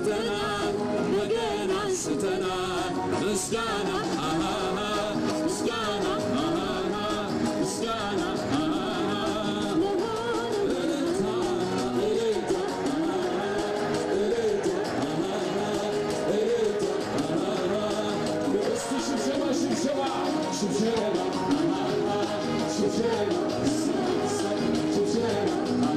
አንስተናል በገና አንስተናል ምስጋና አሃሃ ምስጋና አሃሃ ምስጋና አሃሃ እልልታ እልልታ እልልታ እልልታ እስቲ ሽብሸባ ሽብሸባ ሽብሸባ ሽብሸባ ሽብሸባ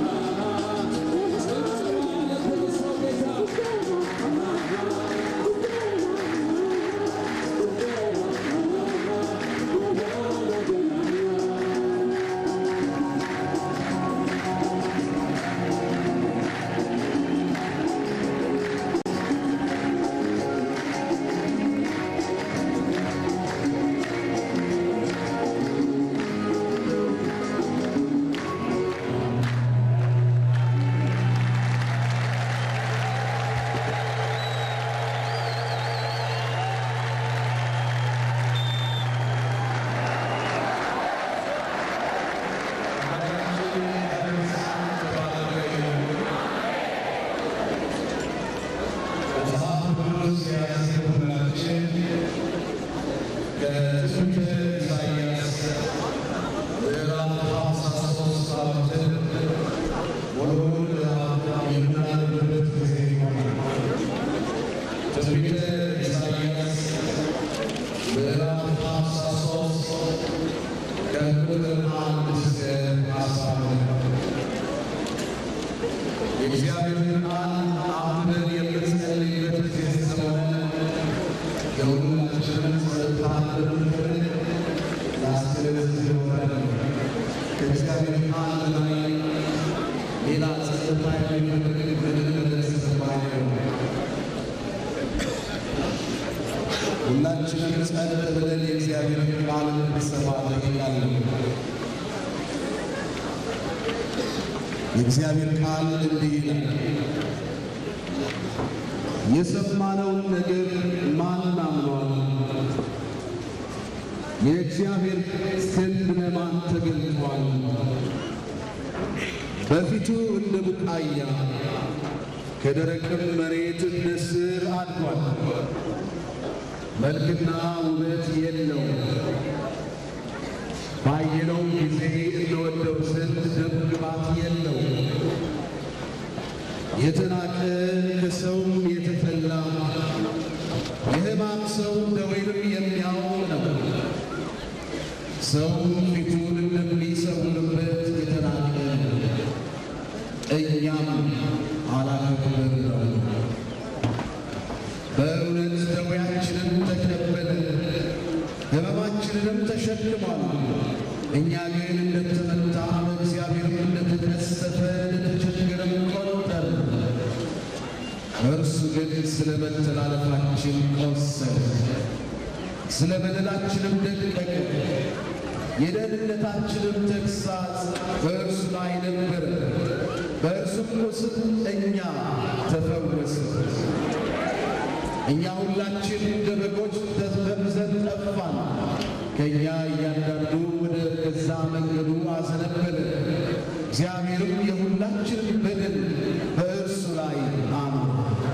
የእግዚአብሔርን ቃል አንብበን የምንጸልይበት ጊዜ ስለሆነ የሁላችንን ጸጥታ እንደምንፈልግ ላስገነዝብ እወዳለሁ። ከእግዚአብሔር ቃል ላይ ሌላ ጸጥታ የሚፈልግ ምንም ነገር ስለማይሆን ሁላችንም ጸጥ ብለን የእግዚአብሔርን ቃል እንድንሰማ እጠይቃለሁ። የእግዚአብሔር ቃል እንዲህ ይላል፣ የሰማነውን ነገር ማን አምኗል? የእግዚአብሔር ክንድ ለማን ተገልጧል? በፊቱ እንደ ቡቃያ ከደረቅም መሬት እንደ ሥር አድጓል። መልክና ውበት የለውም። ባየነው ጊዜ እንወደው ዘንድ ደም ግባት የለው። የተናቀ ከሰውም የተጠላ የሕማም ሰው ደዌንም የሚያውቅ ነው። ሰውም ፊቱን እንደሚሰውርበት የተናቀ ነው። እኛም አላከበርነው። በእውነት ደዌያችንን ተቀበለ ሕመማችንንም ተሸክሟል። እኛ ግን እንደተመታ በእግዚአብሔርም እንደተቀሰፈ እንደተቸገረም ቆጠር። እርሱ ግን ስለ መተላለፋችን ቆሰለ፣ ስለ በደላችንም ደቀቀ። የደህንነታችንም ተግሣጽ በእርሱ ላይ ነበረ፣ በእርሱም ቁስል እኛ ተፈወስን። እኛ ሁላችን እንደ በጎች ተበብዘን ጠፋን፣ ከእኛ እያንዳንዱ ወደ ገዛ መንገዱ አዘነበለ። እግዚአብሔርም የሁላችንን በደል በእርሱ ላይ አኖረ።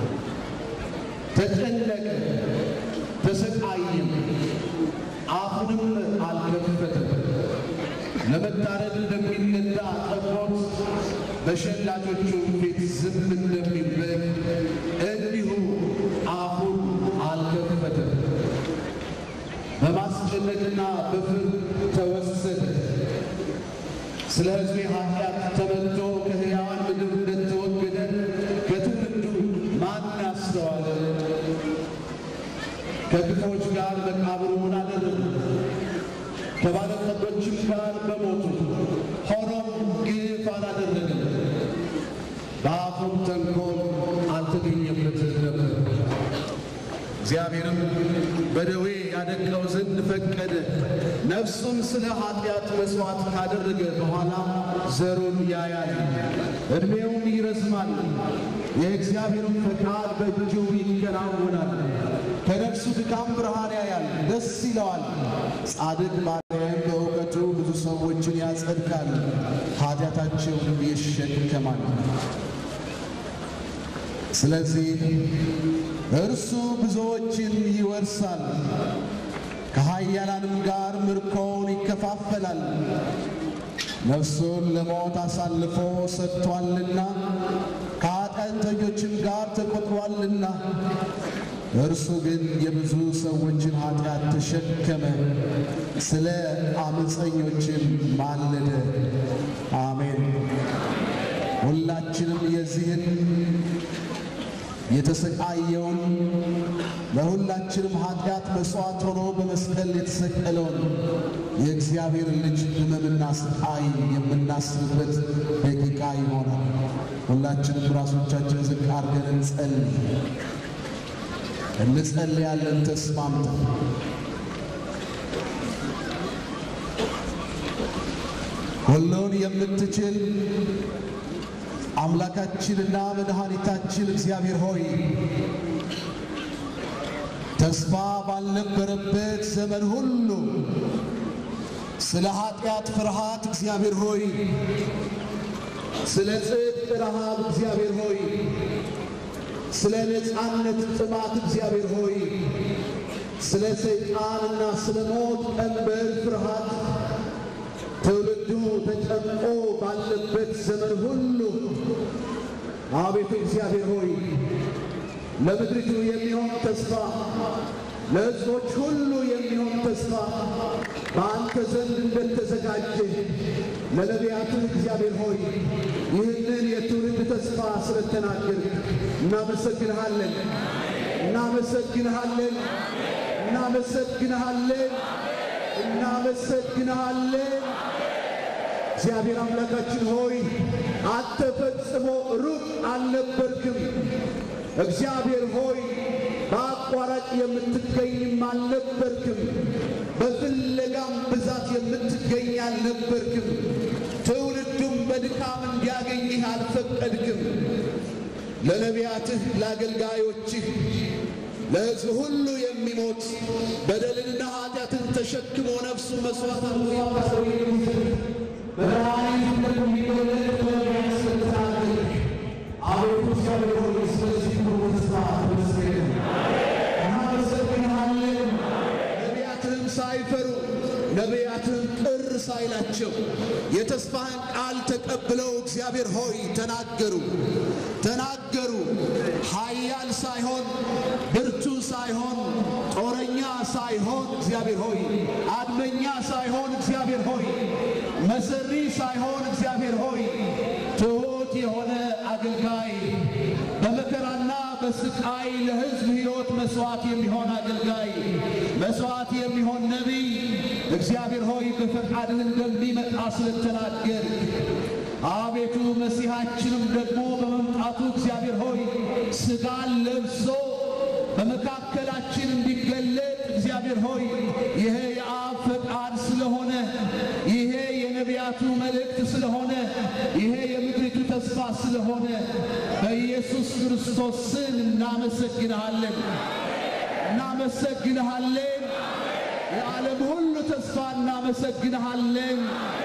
ተጨነቀ፣ ተሰቃየም፣ አፉንም አልከፈተም። ለመታረድ እንደሚነዳ ጠቦት በሸላቾቹ ፊት ዝም እንደሚል በግ እንዲሁ አፉን አልከፈተም። በማስጨነቅና በፍርድ ተወሰደ። ስለ ሕዝቤ ኃጢአት ተመትቶ ከሕያዋን ምድር እንደተወገደ ከትውልዱ ማን ያስተዋለ? ከክፎች ጋር መቃብሩን አደረጉ፣ ከባለጠጎችም ጋር በሞቱ። ሆኖም ግፍ አላደረገም፣ በአፉም ተንኮል አልተገኘበትም ነበር። እግዚአብሔርም በደዌ ያደቀው ዘንድ ፈቀደ። ነፍሱን ስለ ኃጢአት መሥዋዕት ካደረገ በኋላ ዘሩን ያያል፣ ዕድሜውም ይረዝማል፣ የእግዚአብሔርም ፈቃድ በእጁ ይከናወናል። ከነፍሱ ድካም ብርሃን ያያል፣ ደስ ይለዋል። ጻድቅ ባሪያዬም በእውቀቱ ብዙ ሰዎችን ያጸድቃል፣ ኃጢአታቸውንም ይሸከማል። ስለዚህ እርሱ ብዙዎችን ይወርሳል፣ ከኃያላንም ጋር ምርኮውን ይከፋፈላል። ነፍሱን ለሞት አሳልፎ ሰጥቷልና ከኃጢአተኞችም ጋር ተቆጥሯልና። እርሱ ግን የብዙ ሰዎችን ኃጢአት ተሸከመ፣ ስለ አመፀኞችም ማለደ። አሜን። ሁላችንም የዚህን የተሰቃየውን ለሁላችንም ኃጢአት መሥዋዕት ሆኖ በመስቀል የተሰቀለውን የእግዚአብሔር ልጅ ሕመምና ስቃይ የምናስብበት ደቂቃ ይሆናል። ሁላችንም ራሶቻችን ዝቅ አድርገን እንጸልይ። እንጸልያለን ተስማምተን ሁሉን የምትችል አምላካችንና መድኃኒታችን እግዚአብሔር ሆይ ተስፋ ባልነበረበት ዘመን ሁሉ ስለ ኃጢአት ፍርሃት እግዚአብሔር ሆይ ስለ ጽድቅ ረሃብ እግዚአብሔር ሆይ ስለ ነፃነት ጥማት እግዚአብሔር ሆይ ስለ ሰይጣንና ስለ ሞት ቀንበር ፍርሃት ትውልዱ ተጨምቆ ባለበት ዘመን ሁሉ አቤቱ እግዚአብሔር ሆይ ለምድሪቱ የሚሆን ተስፋ ለሕዝቦች ሁሉ የሚሆን ተስፋ በአንተ ዘንድ እንደተዘጋጀ ለነቢያትህ እግዚአብሔር ሆይ ይህንን የትውልድ ተስፋ ስለተናገር እናመሰግንሃለን፣ እናመሰግንሃለን፣ እናመሰግንሃለን፣ እናመሰግንሃለን። እግዚአብሔር አምላካችን ሆይ አንተ ፈጽሞ ሩቅ አልነበርክም። እግዚአብሔር ሆይ በአቋራጭ የምትገኝም አልነበርክም። በፍለጋም ብዛት የምትገኝ አልነበርክም። ትውልዱም በድካም እንዲያገኝህ አልፈቀድክም። ለነቢያትህ ለአገልጋዮችህ ለሕዝብ ሁሉ የሚሞት በደልንና ኃጢአትን ተሸክሞ ነፍሱ መሥዋዕት ነቢያትህም ሳይፈሩ ነቢያትህም ቅር ሳይላቸው የተስፋህን ቃል ተቀብለው እግዚአብሔር ሆይ ተናገሩ ተናገሩ። ኃያል ሳይሆን ብርቱ ሳይሆን ጦረኛ ሳይሆን እግዚአብሔር ሆይ አድመኛ ሳይሆን እግዚአብሔር ሆይ መሰሪ ሳይሆን እግዚአብሔር ሆይ ትሑት የሆነ አገልጋይ በመከራና በስቃይ ለሕዝብ ሕይወት መሥዋዕት የሚሆን አገልጋይ መሥዋዕት የሚሆን ነቢይ እግዚአብሔር ሆይ በፈቃድህ እንደሚመጣ ስለተናገር አቤቱ መሲሐችንም ደግሞ በመምጣቱ እግዚአብሔር ሆይ ሥጋን ለብሶ በመካከላችን እንዲገለጥ እግዚአብሔር ሆይ ይሄ የአብ ፈቃድ ስለሆነ ይሄ የነቢያቱ መልእክት ስለሆነ ይሄ የምድሪቱ ተስፋ ስለሆነ በኢየሱስ ክርስቶስ ስም እናመሰግንሃለን፣ እናመሰግንሃለን። የዓለም ሁሉ ተስፋ እናመሰግንሃለን።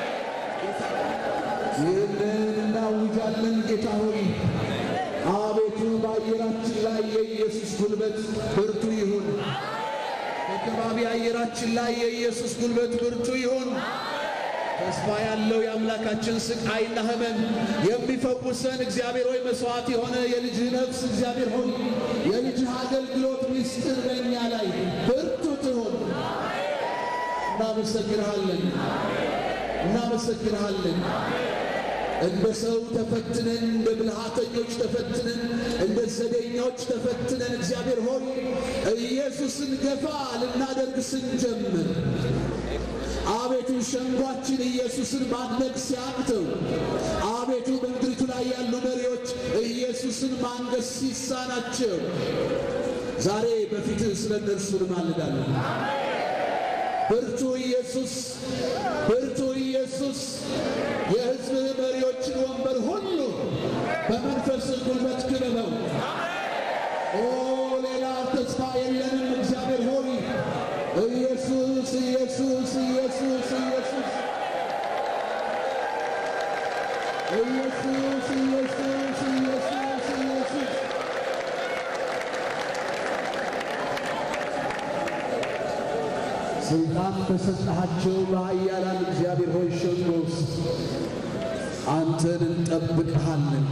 ይህንን እናውጃለን ጌታ ሆይ አቤቱ በአየራችን ላይ የኢየሱስ ጉልበት ብርቱ ይሁን። በከባቢ አየራችን ላይ የኢየሱስ ጉልበት ብርቱ ይሁን። ተስፋ ያለው የአምላካችን ስቃይና ሕመም የሚፈውሰን እግዚአብሔር ሆይ መሥዋዕት የሆነ የልጅህ ነፍስ እግዚአብሔር ሆይ የልጅህ አገልግሎት ምስጢር በእኛ ላይ ብርቱ ትሆን። እናመሰግንሃለን፣ እናመሰግንሃለን። እንደ ሰው ተፈትነን እንደ ብልሃተኞች ተፈትነን እንደ ዘዴኞች ተፈትነን እግዚአብሔር ሆይ ኢየሱስን ገፋ ልናደርግ ስንጀምር አቤቱ ሸንጓችን ኢየሱስን ማድነቅ ሲያቅተው አቤቱ በምድሪቱ ላይ ያሉ መሪዎች ኢየሱስን ማንገስ ሲሳናቸው ዛሬ በፊትህ ስለ እነርሱ እንማልዳለን። ብርቱ ኢየሱስ ብርቱ ኢየሱስ የሕዝብህ መሪዎችን ወንበር ሁሉ በመንፈስ ጉልበት ክበበው። ኦ ሌላ ተስፋ የለንም። እግዚአብሔር ሆይ ኢየሱስ ኢየሱስ ኢየሱስ ኢየሱስ ኢየሱስ ኢየሱስ ኢየሱስ ኢየሱስ ስልጣን በሰጠሃቸው በኃያላን እግዚአብሔር ሆይ ሸንጎ ውስጥ አንተን እንጠብቅሃለን።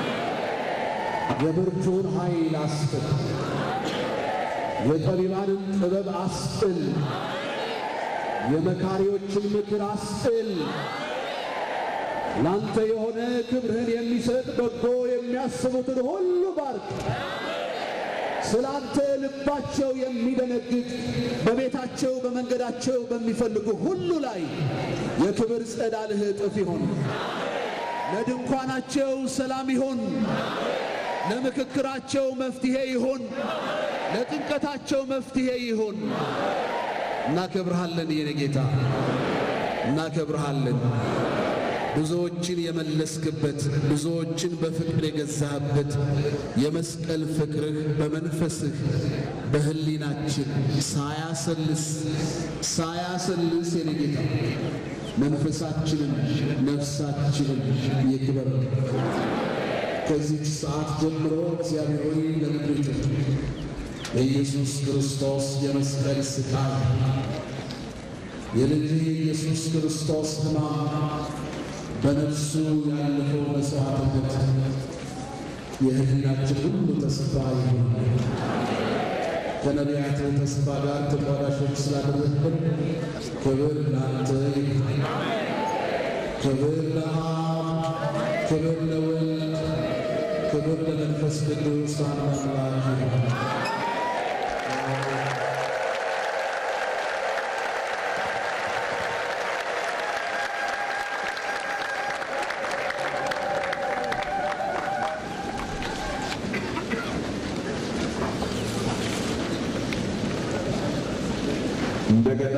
የብርቱን ኃይል አስጥል፣ የጠቢባንን ጥበብ አስጥል፣ የመካሪዎችን ምክር አስጥል። ላንተ የሆነ ክብርህን የሚሰጥ በጎ የሚያስቡትን ሁሉ ባርክ። ስለ አንተ ልባቸው የሚደነግጥ በቤታቸው በመንገዳቸው በሚፈልጉ ሁሉ ላይ የክብር ጸዳልህ እጥፍ ይሆን። ለድንኳናቸው ሰላም ይሆን። ለምክክራቸው መፍትሄ ይሆን። ለጭንቀታቸው መፍትሄ ይሆን። እናከብርሃለን የኔ ጌታ እናከብርሃለን። ብዙዎችን የመለስክበት ብዙዎችን በፍቅር የገዛህበት የመስቀል ፍቅርህ በመንፈስህ በሕሊናችን ሳያሰልስ ሳያሰልስ የኔ ጌታ መንፈሳችንን ነፍሳችንን ይክበር። ከዚች ሰዓት ጀምሮ እግዚአብሔር ሆይ ለምድሪቱ የኢየሱስ ክርስቶስ የመስቀል ስቃይ የልጅህ የኢየሱስ ክርስቶስ ሕማም በነፍሱ ያለፈው መሥዋዕትነት የሕሊናችን ሁሉ ተስፋ ይሁን። ከነቢያት ተስፋ ጋር ተቋዳሾች ስላደረግን ክብር ለአንተ ይሁን። ክብር ለአብ፣ ክብር ለወልድ፣ ክብር ለመንፈስ ቅዱስ አንድ አምላክ ይሁን። እንደገና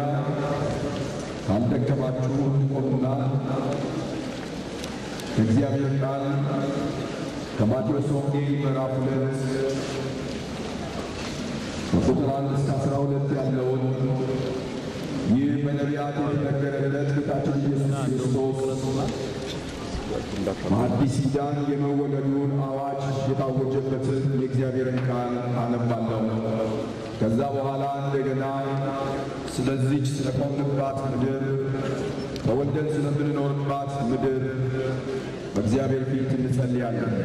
ካልደከማችሁ እንቆምና ከእግዚአብሔር ቃል ከማቴዎስ ወንጌል ምዕራፍ ሁለት ከቁጥር አንድ እስከ አስራ ሁለት ያለውን ይህ በነቢያት የተነገረለት ጌታችን ኢየሱስ ክርስቶስ በአዲስ ኪዳን የመወለዱን አዋጅ የታወጀበትን የእግዚአብሔርን ቃል አነባለሁ። ከዛ በኋላ እንደገና ስለዚች ስለቆምንባት ምድር ተወልደን ስለምንኖርባት ምድር በእግዚአብሔር ፊት እንጸልያለን።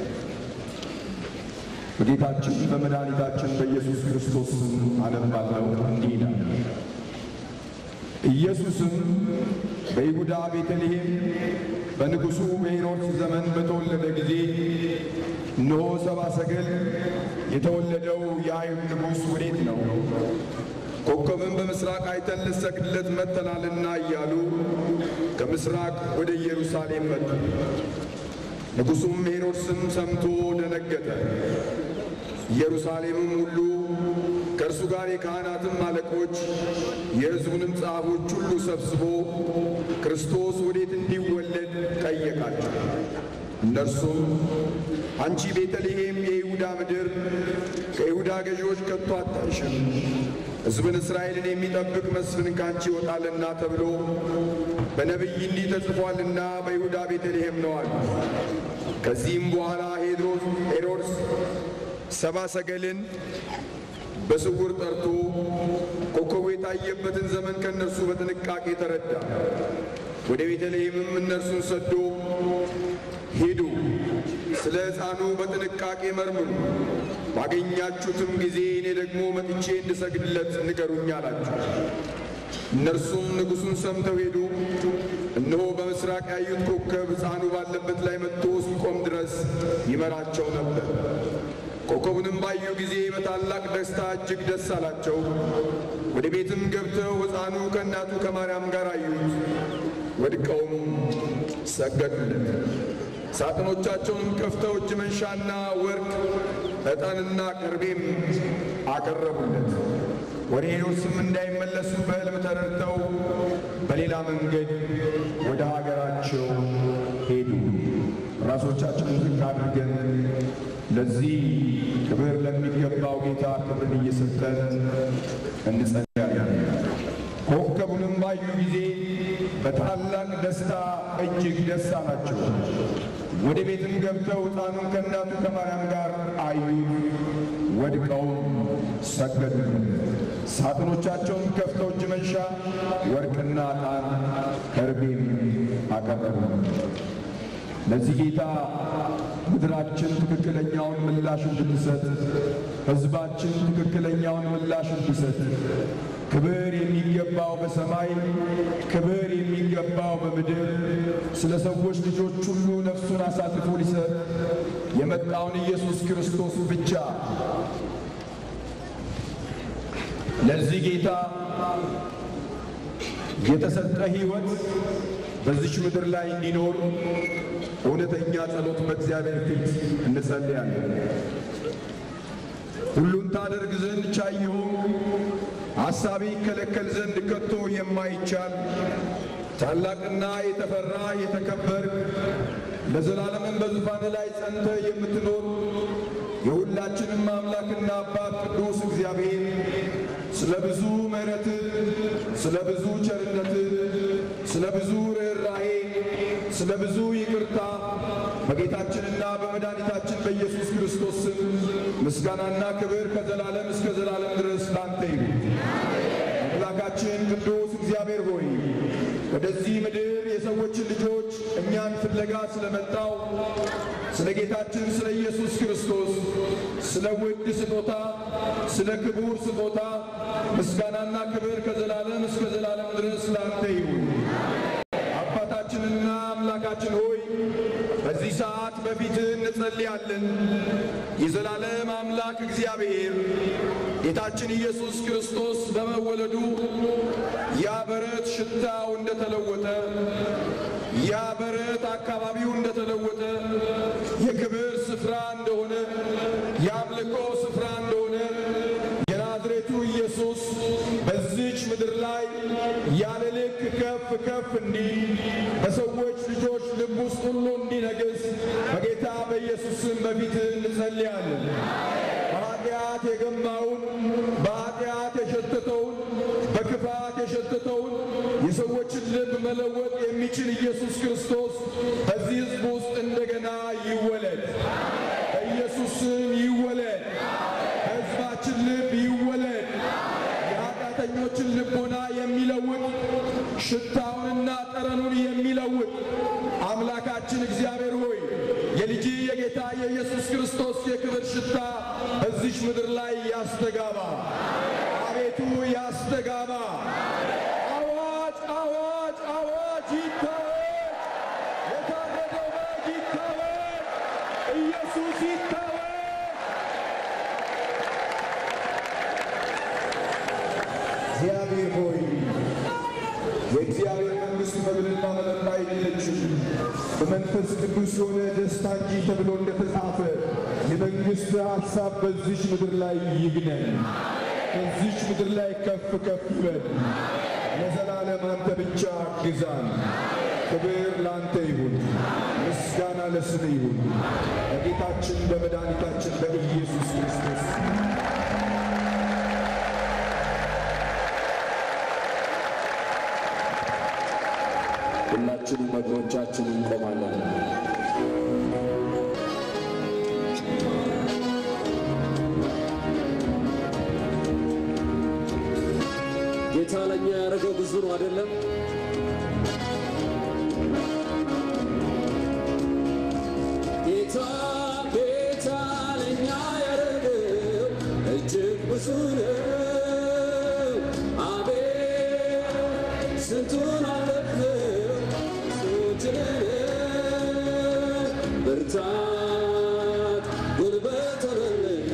በጌታችን በመድኃኒታችን በኢየሱስ ክርስቶስ ስም አነባለሁ። እንዲህ ይላል። ኢየሱስም በይሁዳ ቤተልሔም በንጉሡ በሄሮድስ ዘመን በተወለደ ጊዜ እነሆ ሰብአ ሰገል የተወለደው የአይሁድ ንጉሥ ወዴት ነው? ኮከብን በምሥራቅ አይተን ልንሰግድለት መጥተናልና እያሉ ከምሥራቅ ወደ ኢየሩሳሌም መጡ። ንጉሡም ሄሮድስም ሰምቶ ደነገጠ። ኢየሩሳሌምም ሁሉ ከእርሱ ጋር የካህናትም አለቆች የሕዝቡንም ጸሐፎች ሁሉ ሰብስቦ ክርስቶስ ወዴት እንዲወለድ ጠየቃቸው። እነርሱም አንቺ ቤተልሔም የይሁዳ ምድር ከይሁዳ ገዢዎች ከቶ አታንሽም፣ ሕዝብን እስራኤልን የሚጠብቅ መስፍን ካንቺ ይወጣልና ተብሎ በነቢይ እንዲህ ተጽፏልና በይሁዳ ቤተልሔም ነው አሉ። ከዚህም በኋላ ሄሮድስ ሰብአ ሰገልን በስውር ጠርቶ ኮከቡ የታየበትን ዘመን ከእነርሱ በጥንቃቄ ተረዳ። ወደ ቤተልሔምም እነርሱን ሰዶ ሂዱ፣ ስለ ሕፃኑ በጥንቃቄ መርምሩ፣ ባገኛችሁትም ጊዜ እኔ ደግሞ መጥቼ እንድሰግድለት ንገሩኝ አላቸው። እነርሱም ንጉሡን ሰምተው ሄዱ። እነሆ በምሥራቅ ያዩት ኮከብ ሕፃኑ ባለበት ላይ መጥቶ እስኪቆም ድረስ ይመራቸው ነበር። ኮከቡንም ባዩ ጊዜ በታላቅ ደስታ እጅግ ደስ አላቸው። ወደ ቤትም ገብተው ሕፃኑ ከእናቱ ከማርያም ጋር አዩት። ወድቀውም ሰገዱለት። ሳጥኖቻቸውንም ከፍተው እጅ መንሻና ወርቅ፣ ዕጣንና ከርቤም አቀረቡለት። ወደ ሄሮድስም እንዳይመለሱ በሕልም ተረድተው በሌላ መንገድ ወደ ሀገራቸው ሄዱ። ራሶቻችንን ዝቅ አድርገን ለዚህ ክብር ለሚገባው ጌታ ክብርን እየሰጠን እንጸልያለን። ኮከቡንም ባዩ ጊዜ በታላቅ ደስታ እጅግ ደስ አላቸው። ወደ ቤትም ገብተው ሕፃኑን ከእናቱ ከማርያም ጋር አዩት፣ ወድቀውም ሰገዱለት። ሳጥኖቻቸውን ከፍተው እጅ መንሻ ወርቅና ዕጣን ከርቤም አቀረቡ። ለዚህ ጌታ ምድራችን ትክክለኛውን ምላሽ እንድትሰጥ፣ ሕዝባችን ትክክለኛውን ምላሽ እንዲሰጥ ክብር የሚገባው በሰማይ ክብር የሚገባው በምድር ስለ ሰዎች ልጆች ሁሉ ነፍሱን አሳልፎ ሊሰጥ የመጣውን ኢየሱስ ክርስቶስ ብቻ ለዚህ ጌታ የተሰጠ ሕይወት በዚች ምድር ላይ እንዲኖር እውነተኛ ጸሎት በእግዚአብሔር ፊት እንጸልያለን። ሁሉን ታደርግ ዘንድ ቻይ የሆንክ ሐሳቤ ይከለከል ዘንድ ከቶ የማይቻል ታላቅና የተፈራ የተከበር ለዘላለምን በዙፋን ላይ ጸንተ የምትኖር የሁላችንም አምላክና አባት ቅዱስ እግዚአብሔር ስለ ብዙ ምሕረትህ፣ ስለ ብዙ ቸርነትህ፣ ስለ ብዙ ርኅራሄ፣ ስለ ብዙ ይቅርታ በጌታችንና በመድኃኒታችን በኢየሱስ ክርስቶስ ስም ምስጋናና ክብር ከዘላለም እስከ ዘላለም ድረስ ላንተ ይሁን። አምላካችን ቅዱስ እግዚአብሔር ሆይ ወደዚህ ምድር የሰዎችን ልጆች እኛን ፍለጋ ስለመጣው ስለ ጌታችን ስለ ኢየሱስ ክርስቶስ ስለ ውድ ስጦታ ስለ ክቡር ስጦታ ምስጋናና ክብር ከዘላለም እስከ ዘላለም ድረስ ላንተ ይሁን። አባታችንና አምላካችን ሆይ በዚህ ሰዓት በፊትህ እንጸልያለን። የዘላለም አምላክ እግዚአብሔር ጌታችን ኢየሱስ ክርስቶስ በመወለዱ ያ በረት ሽታው እንደተለወጠ፣ ያ በረት አካባቢው እንደተለወጠ፣ የክብር ስፍራ እንደሆነ፣ የአምልኮ ስፍራ እንደሆነ የናዝሬቱ ኢየሱስ በዚች ምድር ላይ ያለ ልክ ከፍ ከፍ እንዲል በሰዎች ልጆች ልብ ውስጥ ሁሉ እንዲነግስ በጌታ በኢየሱስ ስም በፊት እንጸልያለን። በኃጢአት የገማውን በኃጢአት የሸተተውን በክፋት የሸተተውን የሰዎችን ልብ መለወጥ የሚችል ኢየሱስ ክርስቶስ በዚህ ሕዝብ ውስጥ እንደገና ይወለድ። በኢየሱስ ስም ይወለድ። በሕዝባችን ልብ ይወለድ። የኃጢአተኞችን ልቦና የሚለውጥ ሽታውንና ጠረኑን የሚለውጥ አምላካችን እግዚአብሔር ሆይ የልጅ የጌታ የኢየሱስ ክርስቶስ የክብር ሽታ በዚች ምድር ላይ ያስተጋባ። አቤቱ ያስተጋባ። አዋጅ አዋጅ አዋጅ ይታወጅ። የታረደው በግ ይታወጅ። ኢየሱስ ይታወጅ። እግዚአብሔር ሆይ የእግዚአብሔር መንግሥት መብልና መጠጥ አይደለችም፣ በመንፈስ ቅዱስ የሆነ ደስታ እንጂ ተብሎ እንደተጻፈ የመንግሥት ሐሳብ በዚች ምድር ላይ ይግነን፣ በዚች ምድር ላይ ከፍ ከፍ ይበል። ለዘላለም አንተ ብቻ ግዛን። ክብር ለአንተ ይሁን፣ ምስጋና ለስም ይሁን፣ በጌታችን በመድኃኒታችን በኢየሱስ ክርስቶስ ሁላችንም እግሮቻችን እንቆማለን። ጌታ ለእኛ ያደረገው ብዙ ነው አይደለም? ጌታ ጌታ ለእኛ ያደረገው እጅግ ብዙ ነው። አቤት ስንቱን አለፍነው ስንቱን ብርታት ጉልበት ሆነልን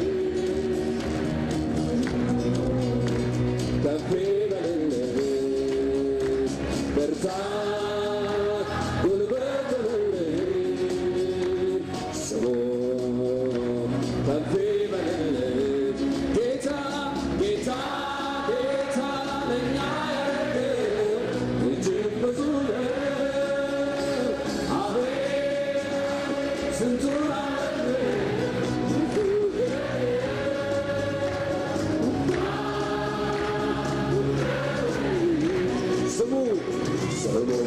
ከፍ በልልን ብርታት ጉልበት ሆነልን ስሙ ከፍ በልልን ጌታ ጌታ ጌታ ለእኛ ያደረገው እጅግ ብዙ ነው። አቤት ስንቱን ስሙ ስሙ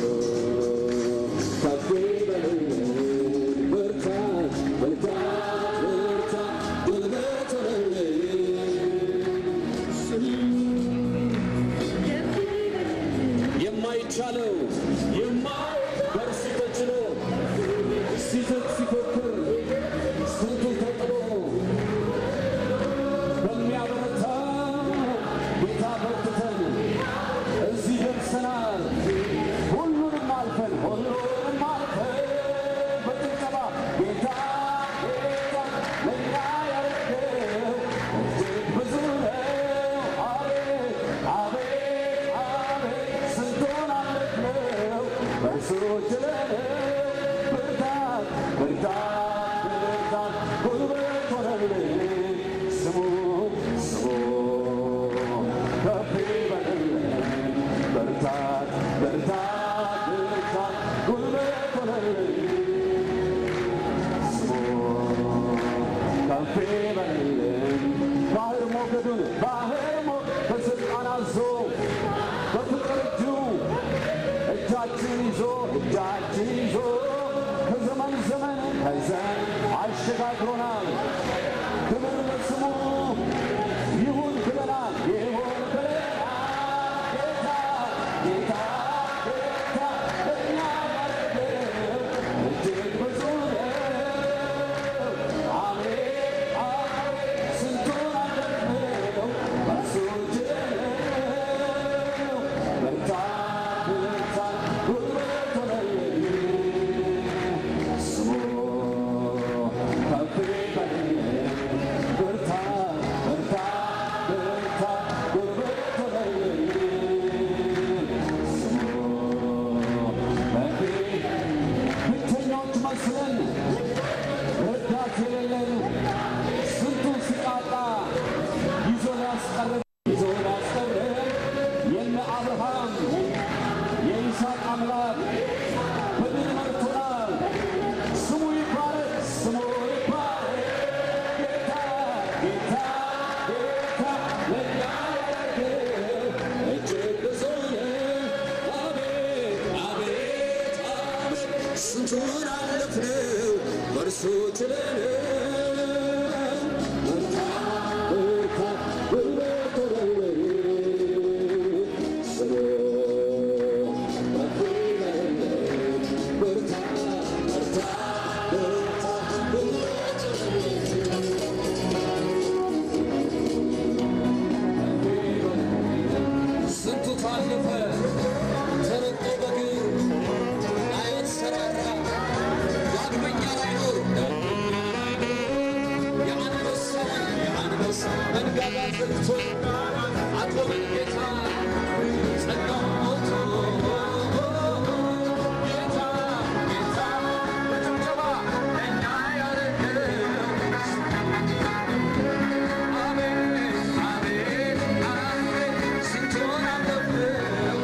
የማይቻለው በእርሱ ተችሎ ሲዝት ሲፎክር ስንቱ ተጥሎ በሚያበረታ ጌታ በርትተን እዚህ ደርሰናል። ሁሉንም አልፈን ሁሉንም አልፈን በጭብጨባ ጌታ ጌታ ለእኛ ያደረገው እጅግ ብዙ ነው። አቤት አቤት አቤት ስንቱን አለፍነው በእርሱ ችለን ብርታት ብርታት ብርታት ጉልበት ሆነልን ስሙ ስሙ ከፍ ይበልልን ብርታት ብርታት ብርታት ጉልበት ሆነልን ስሙ ከፍ ይበልልን ባህር ሞገዱን ባህር ሞ በስልጣን አዞ በፍቅር እጁ እጃችን ይዞ እጃችን ይዞ ከዘመን ዘመን ከዘን አሸጋግሮናል። ክብር ለስሙ ይሁን ብለናል፣ ይሁን ብለናል። ጌታ ጌታ ጌታ ለእኛ ያደረገው እጅግ ብዙ ነው። አቤት አቤት ስንቱን አለፍነው በእርሱ ችለነው ብርታት ብርታት ጉልበት ሆነልን ስሙ ከፍ ይበልልን ብርታት ብርታት ብርታት ጉልበት ሆነልን ስሙ ከፍ ብቸኞች መስለን ረዳት የሌለን ስንቱን ሲቃጣ ይዞ ሊያስቀርብ ይዞ ሊያስቀርብ የነ አብርሃም የይስሐቅ አምላክ በድል መርቶናል። ስሙ ይባረክ፣ ስሙ ይባረክ። ጌታ ጌታ ጌታ ለእኛ ያደረገው እጅግ ብዙ ነው። አቤት አቤት አቤት ስንቱን አለፍነው በእርሱ ችለነው ብርታት ብርታት ጉልበት ሆነልን ስሙ ከፍ ይበልልን ብርታት ብርታት ብርታት ጉልበት ስንቱ ታለፈ ተረጦ በግር አይሰራራ ዳግመኛ ላይኖር የአንበሳውን የአንበሳ መንጋጋ ዘግቶ አቆመን ጌታ ጸጋውን ሞልቶ ጌታ ጌታ በጭብጨባ ለእኛ ያደረገው አቤት አቤት አቤት ስንቱን አለፍነው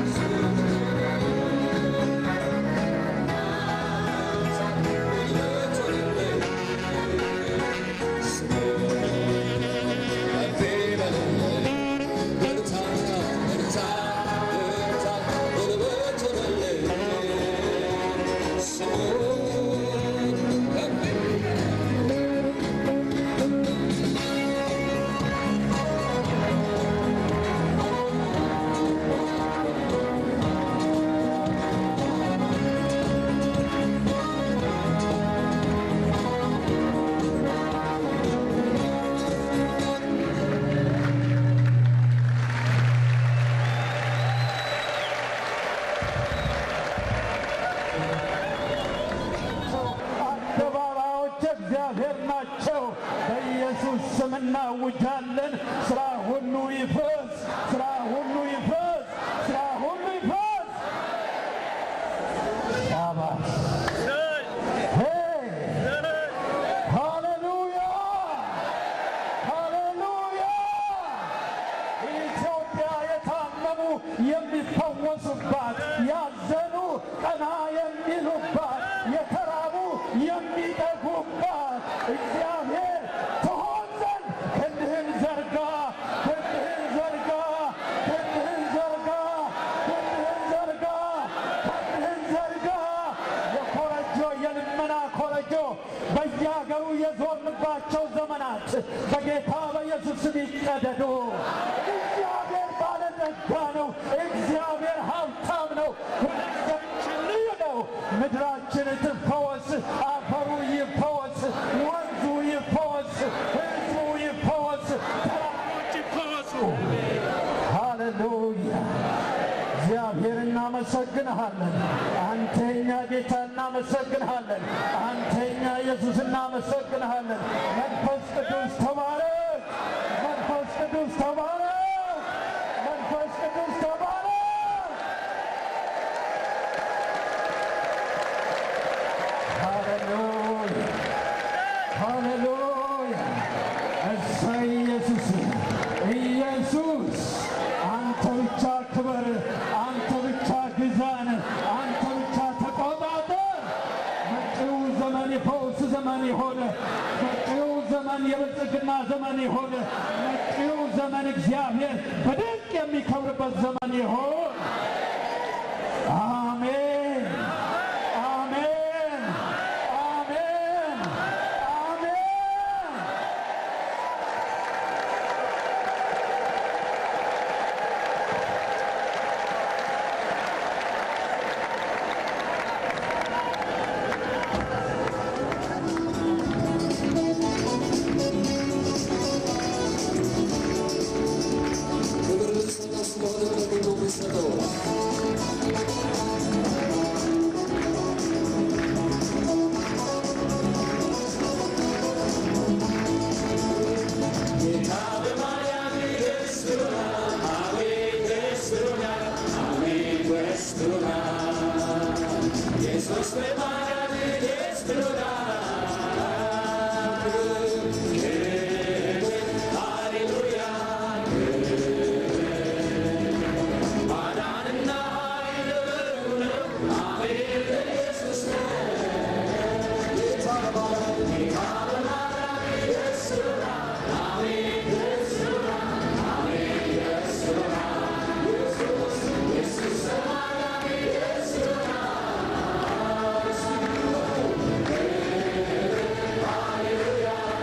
አደባባዮች እግዚአብሔር ናቸው። በኢየሱስ ስም እናውጃለን። ስራ ሁሉ ይፍረስ፣ ስራ ሁሉ ይፍረስ፣ ስራ ሁሉ ይፍረስ። ሻባሽ ሄይ! ሃሌሉያ ሃሌሉያ! ኢትዮጵያ የታመሙ የሚፈወሱባት፣ ያዘኑ ቀና የሚሉባት፣ የተራቡ የሚጠጉባት እግዚአብሔር ትሆን ዘንድ ክንድህን ዘርጋ፣ ክንድህን ዘርጋ፣ ክንድህን ዘርጋ፣ ክንድህን ዘርጋ፣ ክንድህን ዘርጋ። የኮረጆ የልመና ኮረጆ በየሀገሩ የዞርንባቸው ዘመናት በጌታ በኢየሱስ ስም ይቀደዱ። እግዚአብሔር ባለጠጋ ነው። እግዚአብሔር ሀብታም ነው። እግዚአብሔር እናመሰግንሃለን። አንተኛ ጌታ እናመሰግንሃለን። አንተኛ ኢየሱስ እናመሰግንሃለን። መንፈስ ቅዱስ ተባረክ። መንፈስ ቅዱስ ተባረክ። መንፈስ ቅዱስ ተባረክ። ሃሌሉያ ሃሌሉያ። እሰይ ኢየሱስ ኢየሱስ አንተ ብቻ ክበር፣ አንተ ብቻ ግዛን፣ አንተ ብቻ ተቆጣጠር። መጪው ዘመን የፈውስ ዘመን የሆነ መጪው ዘመን የብልጽግና ዘመን የሆነ መጪው ዘመን እግዚአብሔር በድንቅ የሚከብርበት ዘመን ይሆን። አሜን አሜን አሜን አሜን። ክብር ልንሰጠው ስለሆነ ደግሞ ነው የምንሰጠው። ጌታ በማርያም ደስ ብሎናል፣ አቤት ደስ ብሎናል፣ አቤት ደስ ብሎናል። ኢየሱስ በማርያም ደስ ብሎናል። ሃሌሉያ ማዳንና ኃይል በእርሱ ነው። አሜን በኢየሱስ ነው። ጌታ በማርያም ጌታ በማርያም ደስ ብሎናል፣ አሜን ደስ ብሎናል፣ አሜን ደስ ብሎናል። ኢየሱስ ኢየሱስ በማርያም ደስ ብሎናል። ሃሌሉያ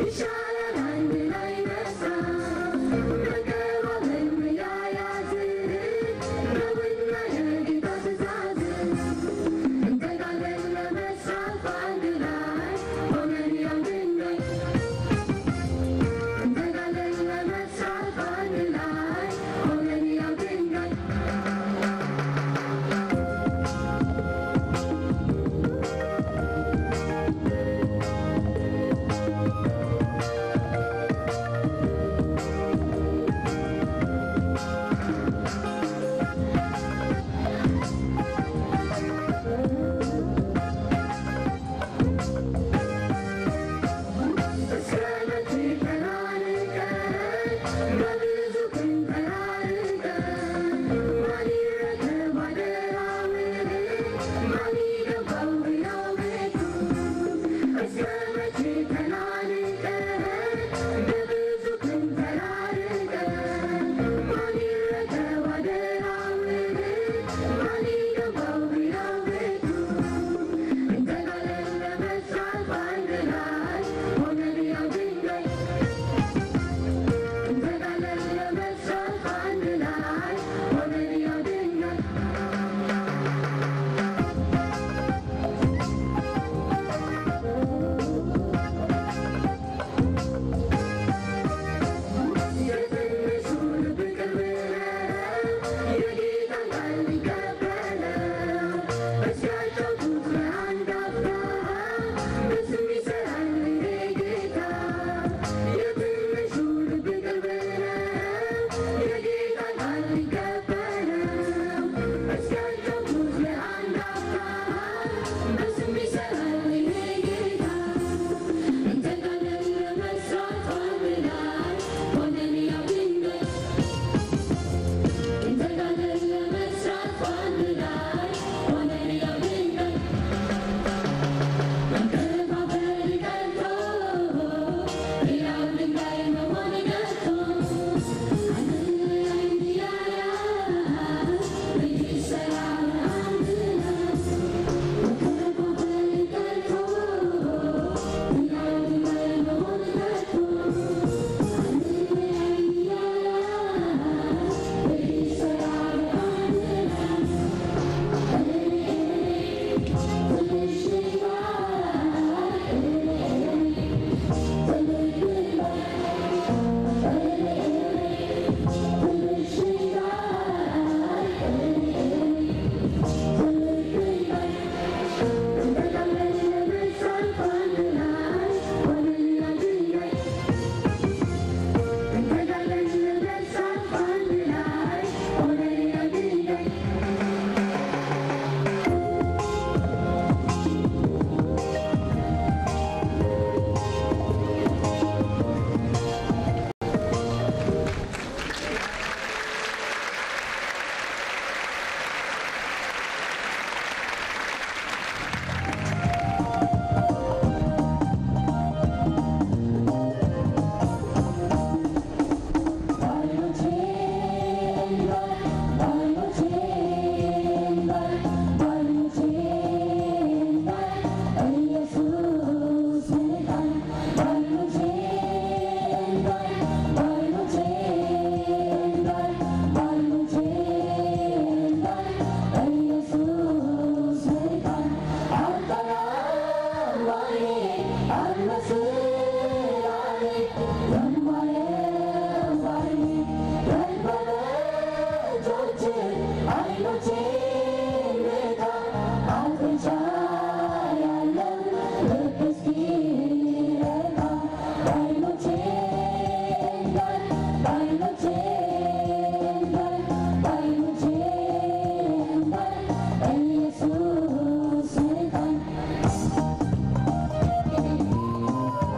ኢየሱስ መልካም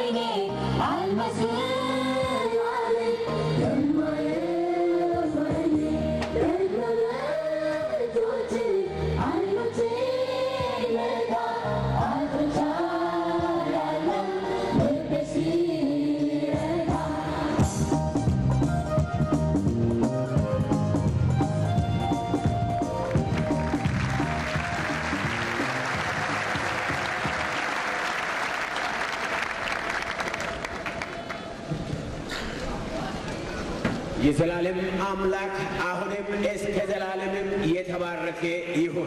የዘላለም አምላክ አሁንም እስከ ዘላለምም የተባረከ ይሁን።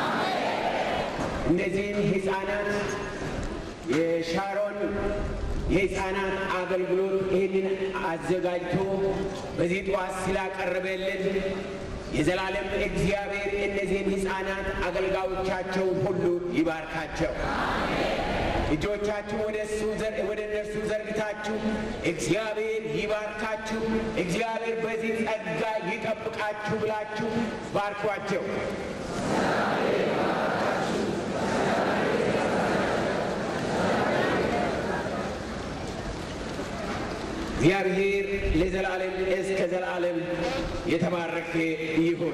እነዚህን ሕፃናት የሻሮን የሕፃናት አገልግሎት ይህንን አዘጋጅቶ በዚህ ጠዋት ስላቀረበልን የዘላለም እግዚአብሔር እነዚህን ሕፃናት አገልጋዮቻቸውን ሁሉ ይባርካቸው። እጆቻችሁ ወደ እሱ ወደ እነርሱ ዘርግታችሁ እግዚአብሔር ይባርካችሁ፣ እግዚአብሔር በዚህ ጸጋ ይጠብቃችሁ ብላችሁ ባርኳቸው። እግዚአብሔር ለዘላለም እስከ ዘላለም የተባረከ ይሁን።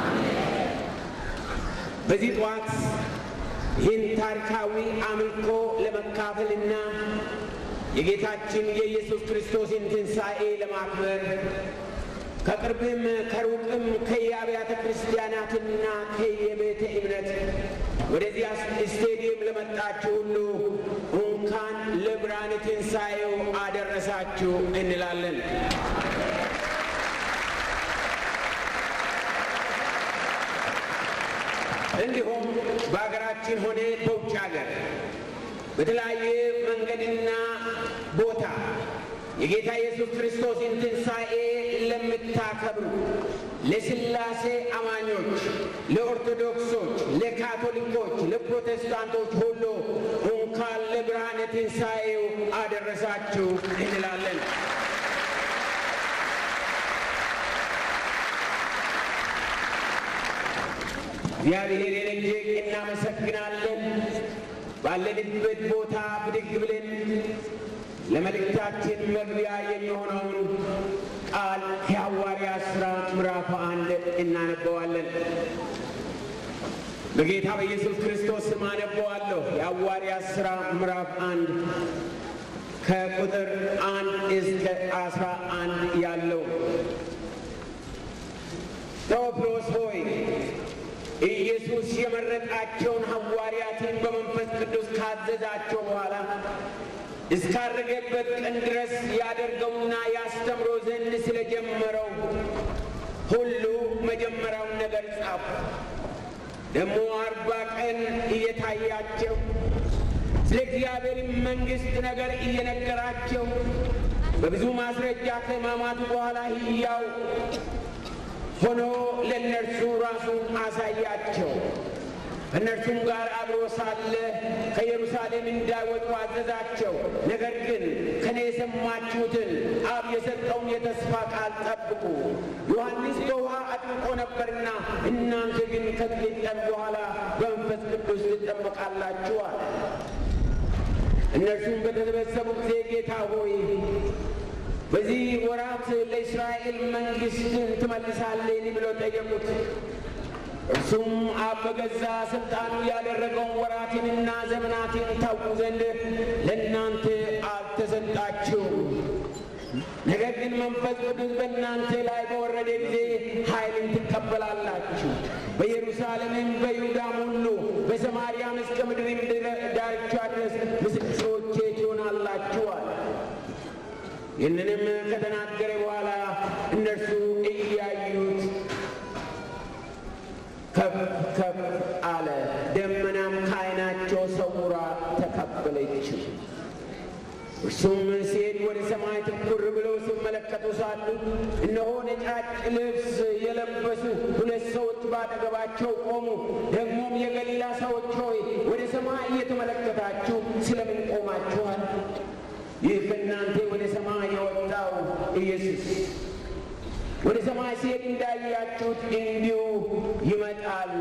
በዚህ ጠዋት ይህን ታሪካዊ አምልኮ ለመካፈልና የጌታችን የኢየሱስ ክርስቶስን ትንሣኤ ለማክበር ከቅርብም ከሩቅም ከየአብያተ ክርስቲያናትና ከየቤተ እምነት ወደዚህ ስቴዲየም ለመጣችሁ ሁሉ እንኳን ለብርሃነ ትንሣኤው አደረሳችሁ እንላለን። እንዲሁም በሀገራችን ሆነ በውጭ ሀገር በተለያየ መንገድና ቦታ የጌታ ኢየሱስ ክርስቶስን ትንሣኤ ለምታከብሩ ለሥላሴ አማኞች፣ ለኦርቶዶክሶች፣ ለካቶሊኮች፣ ለፕሮቴስታንቶች ሁሉ እንኳን ለብርሃነ ትንሣኤው አደረሳችሁ እንላለን። እግዚአብሔርን እጅግ እናመሰግናለን። ባለንበት ቦታ ብድግ ብለን ለመልእክታችን መግቢያ የሚሆነውን ቃል የሐዋርያት ሥራ ምዕራፍ አንድ እናነበዋለን። በጌታ በኢየሱስ ክርስቶስ ስም አነበዋለሁ። የሐዋርያት ሥራ ምዕራፍ አንድ ከቁጥር አንድ እስከ አስራ አንድ ያለው ቴዎፍሎስ ሆይ ኢየሱስ የመረጣቸውን ሐዋርያትን በመንፈስ ቅዱስ ካዘዛቸው በኋላ እስካረገበት ቀን ድረስ ያደርገውና ያስተምሮ ዘንድ ስለጀመረው ሁሉ መጀመሪያውን ነገር ጻፉ። ደግሞ አርባ ቀን እየታያቸው ስለ እግዚአብሔር መንግሥት ነገር እየነገራቸው በብዙ ማስረጃ ከሕማማቱ በኋላ ሕያው ሆኖ ለእነርሱ ራሱን አሳያቸው። ከእነርሱም ጋር አብሮ ሳለ ከኢየሩሳሌም እንዳይወጡ አዘዛቸው። ነገር ግን ከኔ የሰማችሁትን አብ የሰጠውን የተስፋ ቃል ጠብቁ። ዮሐንስ በውሃ አጥምቆ ነበርና እናንተ ግን ከጥቂት ቀን በኋላ በመንፈስ ቅዱስ ትጠመቃላችሁ አለ። እነርሱም በተሰበሰቡ ጊዜ ጌታ ሆይ በዚህ ወራት ለእስራኤል መንግሥትን ትመልሳለህን ብለው ጠየቁት። እርሱም አብ በገዛ ሥልጣኑ ያደረገውን ወራትንና ዘመናትን ታውቁ ዘንድ ለእናንተ አልተሰጣችሁም። ነገር ግን መንፈስ ቅዱስ በእናንተ ላይ በወረደ ጊዜ ኃይልን ትቀበላላችሁ። በኢየሩሳሌምም በይሁዳም ሁሉ በሰማርያም እስከ ምድርም ዳርቻ ድረስ ምስክሮቼ ትሆናላችኋል። ይህንንም ከተናገረ በኋላ እነርሱ እያዩት ከፍ ከፍ አለ፣ ደመናም ከዓይናቸው ሰውራ ተቀበለችው። እርሱም ሲሄድ ወደ ሰማይ ትኩር ብለው ሲመለከቱ ሳሉ እነሆ ነጫጭ ልብስ የለበሱ ሁለት ሰዎች ባጠገባቸው ቆሙ። ደግሞም የገሊላ ሰዎች ሆይ ወደ ሰማይ እየተመለከታችሁ ስለምን ቆማችኋል? ይህ ከእናንተ ወደ ሰማይ የወጣው ኢየሱስ ወደ ሰማይ ሲሄድ እንዳያችሁት እንዲሁ ይመጣል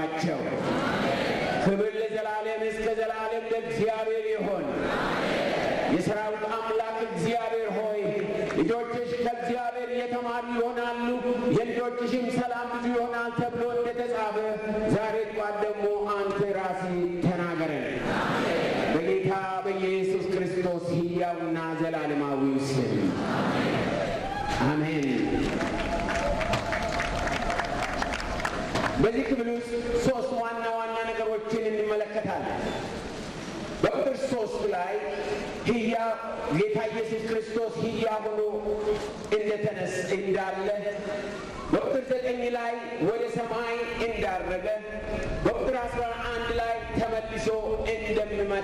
አሏቸው። ክብር ለዘላለም እስከ ዘላለም ለእግዚአብሔር ይሆን። የሰራዊት አምላክ እግዚአብሔር ሆይ ልጆችሽ ከእግዚአብሔር የተማሩ ይሆናሉ፣ የልጆችሽም ሰላም ብዙ ይሆናል ተብሎ እንደተጻፈ ዛሬ ጧት ደግሞ አንተ ራስህ ተናገረን። በጌታ በኢየሱስ ክርስቶስ ሕያውና ዘላለማዊ ስም አሜን። በዚህ ክፍል ውስጥ ሶስት ዋና ዋና ነገሮችን እንመለከታለን። በቁጥር ሶስት ላይ ህያ ጌታ ኢየሱስ ክርስቶስ ህያ ሆኖ እንደተነስ እንዳለ፣ በቁጥር ዘጠኝ ላይ ወደ ሰማይ እንዳረገ፣ በቁጥር አስራ አንድ ላይ ተመልሶ እንደሚመጣ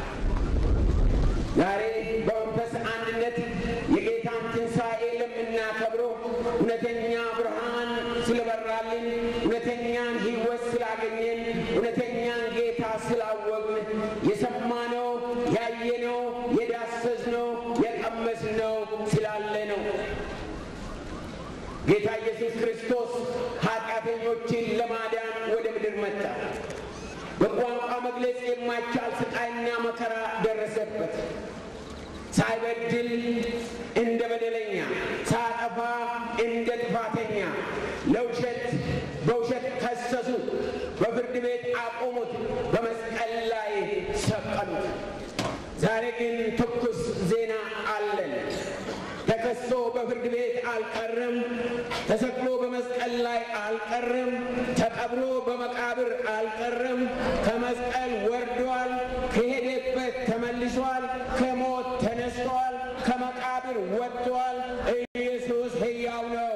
ዛሬ በመንፈስ አንድነት የጌታን ትንሣኤ ለምናከብረው እውነተኛ ብርሃን ስለበራልን፣ እውነተኛን ሕይወት ስላገኘን፣ እውነተኛን ጌታ ስላወቅን የሰማነው ያየነው የዳሰስነው የቀመስነው ስላለ ነው። ጌታ ኢየሱስ ክርስቶስ ኃጢአተኞችን ለማዳን ወደ ምድር መጣ። በቋንቋ መግለጽ የማይቻል ስቃይና መከራ ደረሰበት። ሳይበድል እንደ በደለኛ፣ ሳጠፋ እንደ ጥፋተኛ ለውሸት በውሸት ከሰሱት፣ በፍርድ ቤት አቆሙት፣ በመስቀል ላይ ሰቀሉት። ዛሬ ግን ትኩስ ዜና አለን። ተከሶ በፍርድ ቤት አልቀረም። ተሰቅሎ በመስቀል ላይ አልቀረም። ተቀብሮ በመቃብር አልቀረም። ከመስቀል ወርዷል። ከሄደበት ተመልሷል። ከሞት ተነስቷል። ከመቃብር ወጥቷል። ኢየሱስ ሕያው ነው።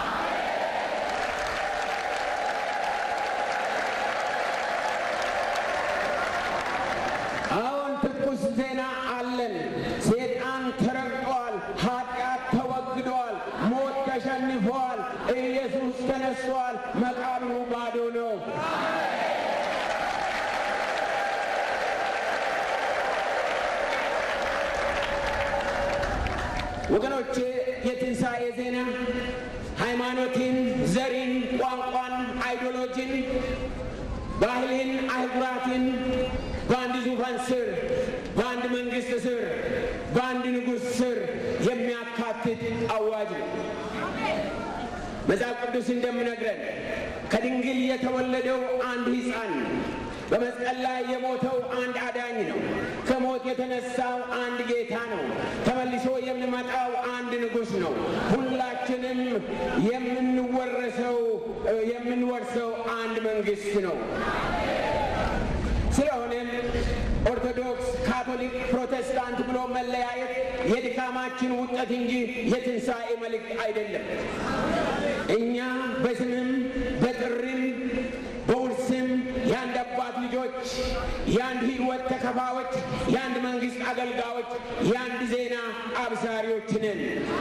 አሁን ትኩስ ዜና አለን። ሴጣን ተረግጧል። ኃጢአት ተወግዷል። ሞት ተሸንፏል። ኢየሱስ ተነስቷል። መቃብሩ ባዶ ነው። ወገኖቼ የትንሣኤ ዜና ሃይማኖትን፣ ዘርን፣ ቋንቋን፣ አይዲዮሎጂን፣ ባህልን፣ አህጉራትን በአንድ ዙፋን ስር በአንድ መንግሥት ስር በአንድ ንጉሥ ስር የሚያካትት አዋጅ ነው። መጽሐፍ ቅዱስ እንደምነግረን ከድንግል የተወለደው አንድ ሕፃን ነው። በመስቀል ላይ የሞተው አንድ አዳኝ ነው። ከሞት የተነሳው አንድ ጌታ ነው። ተመልሶ የሚመጣው አንድ ንጉሥ ነው። ሁላችንም የምንወረሰው የምንወርሰው አንድ መንግሥት ነው። ስለሆነም ኦርቶዶክስ፣ ካቶሊክ፣ ፕሮቴስታንት ብሎ መለያየት የድካማችን ውጤት እንጂ የትንሣኤ መልእክት አይደለም። እኛ በስምም በጥሪም በውርስም የአንድ አባት ልጆች፣ የአንድ ሕይወት ተከፋዮች፣ የአንድ መንግሥት አገልጋዮች፣ የአንድ ዜና አብሳሪዎች ነን።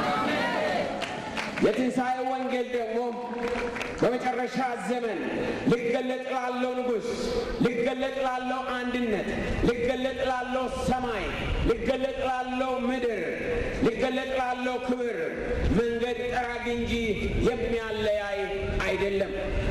የትንሣኤ ወንጌል ደግሞ በመጨረሻ ዘመን ሊገለጥ ላለው ንጉሥ፣ ሊገለጥ ላለው አንድነት፣ ሊገለጥ ላለው ሰማይ፣ ሊገለጥ ላለው ምድር፣ ሊገለጥ ላለው ክብር መንገድ ጠራጊ እንጂ የሚያለያይ አይደለም።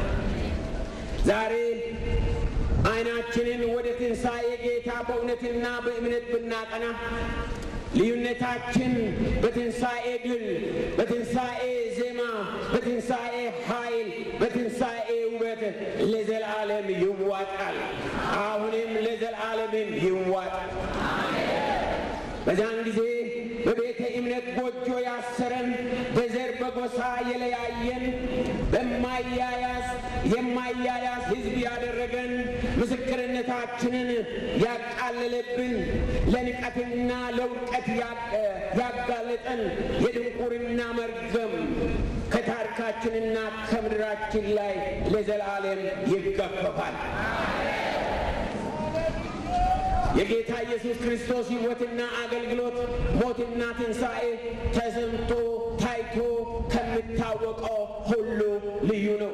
ዛሬ ዓይናችንን ወደ ትንሣኤ ጌታ በእውነትና በእምነት ብናቀና ልዩነታችን በትንሣኤ ድል፣ በትንሣኤ ዜማ፣ በትንሣኤ ኃይል፣ በትንሣኤ ውበት ለዘላለም ይዋጣል። አሁንም ለዘላለምም ይዋጣል። በዛን ጊዜ በቤተ እምነት ጎጆ ያሰረን፣ በዘር በጎሳ የለያየን፣ በማያያዝ የማያያዝ ሕዝብ ያደረገን፣ ምስክርነታችንን ያቃለለብን፣ ለንቀትና ለውድቀት ያጋለጠን የድንቁርና መርገም ከታሪካችንና ከምድራችን ላይ ለዘላለም ይገፈፋል። የጌታ ኢየሱስ ክርስቶስ ሕይወትና አገልግሎት ሞትና ትንሣኤ ተሰምቶ ታይቶ ከሚታወቀው ሁሉ ልዩ ነው።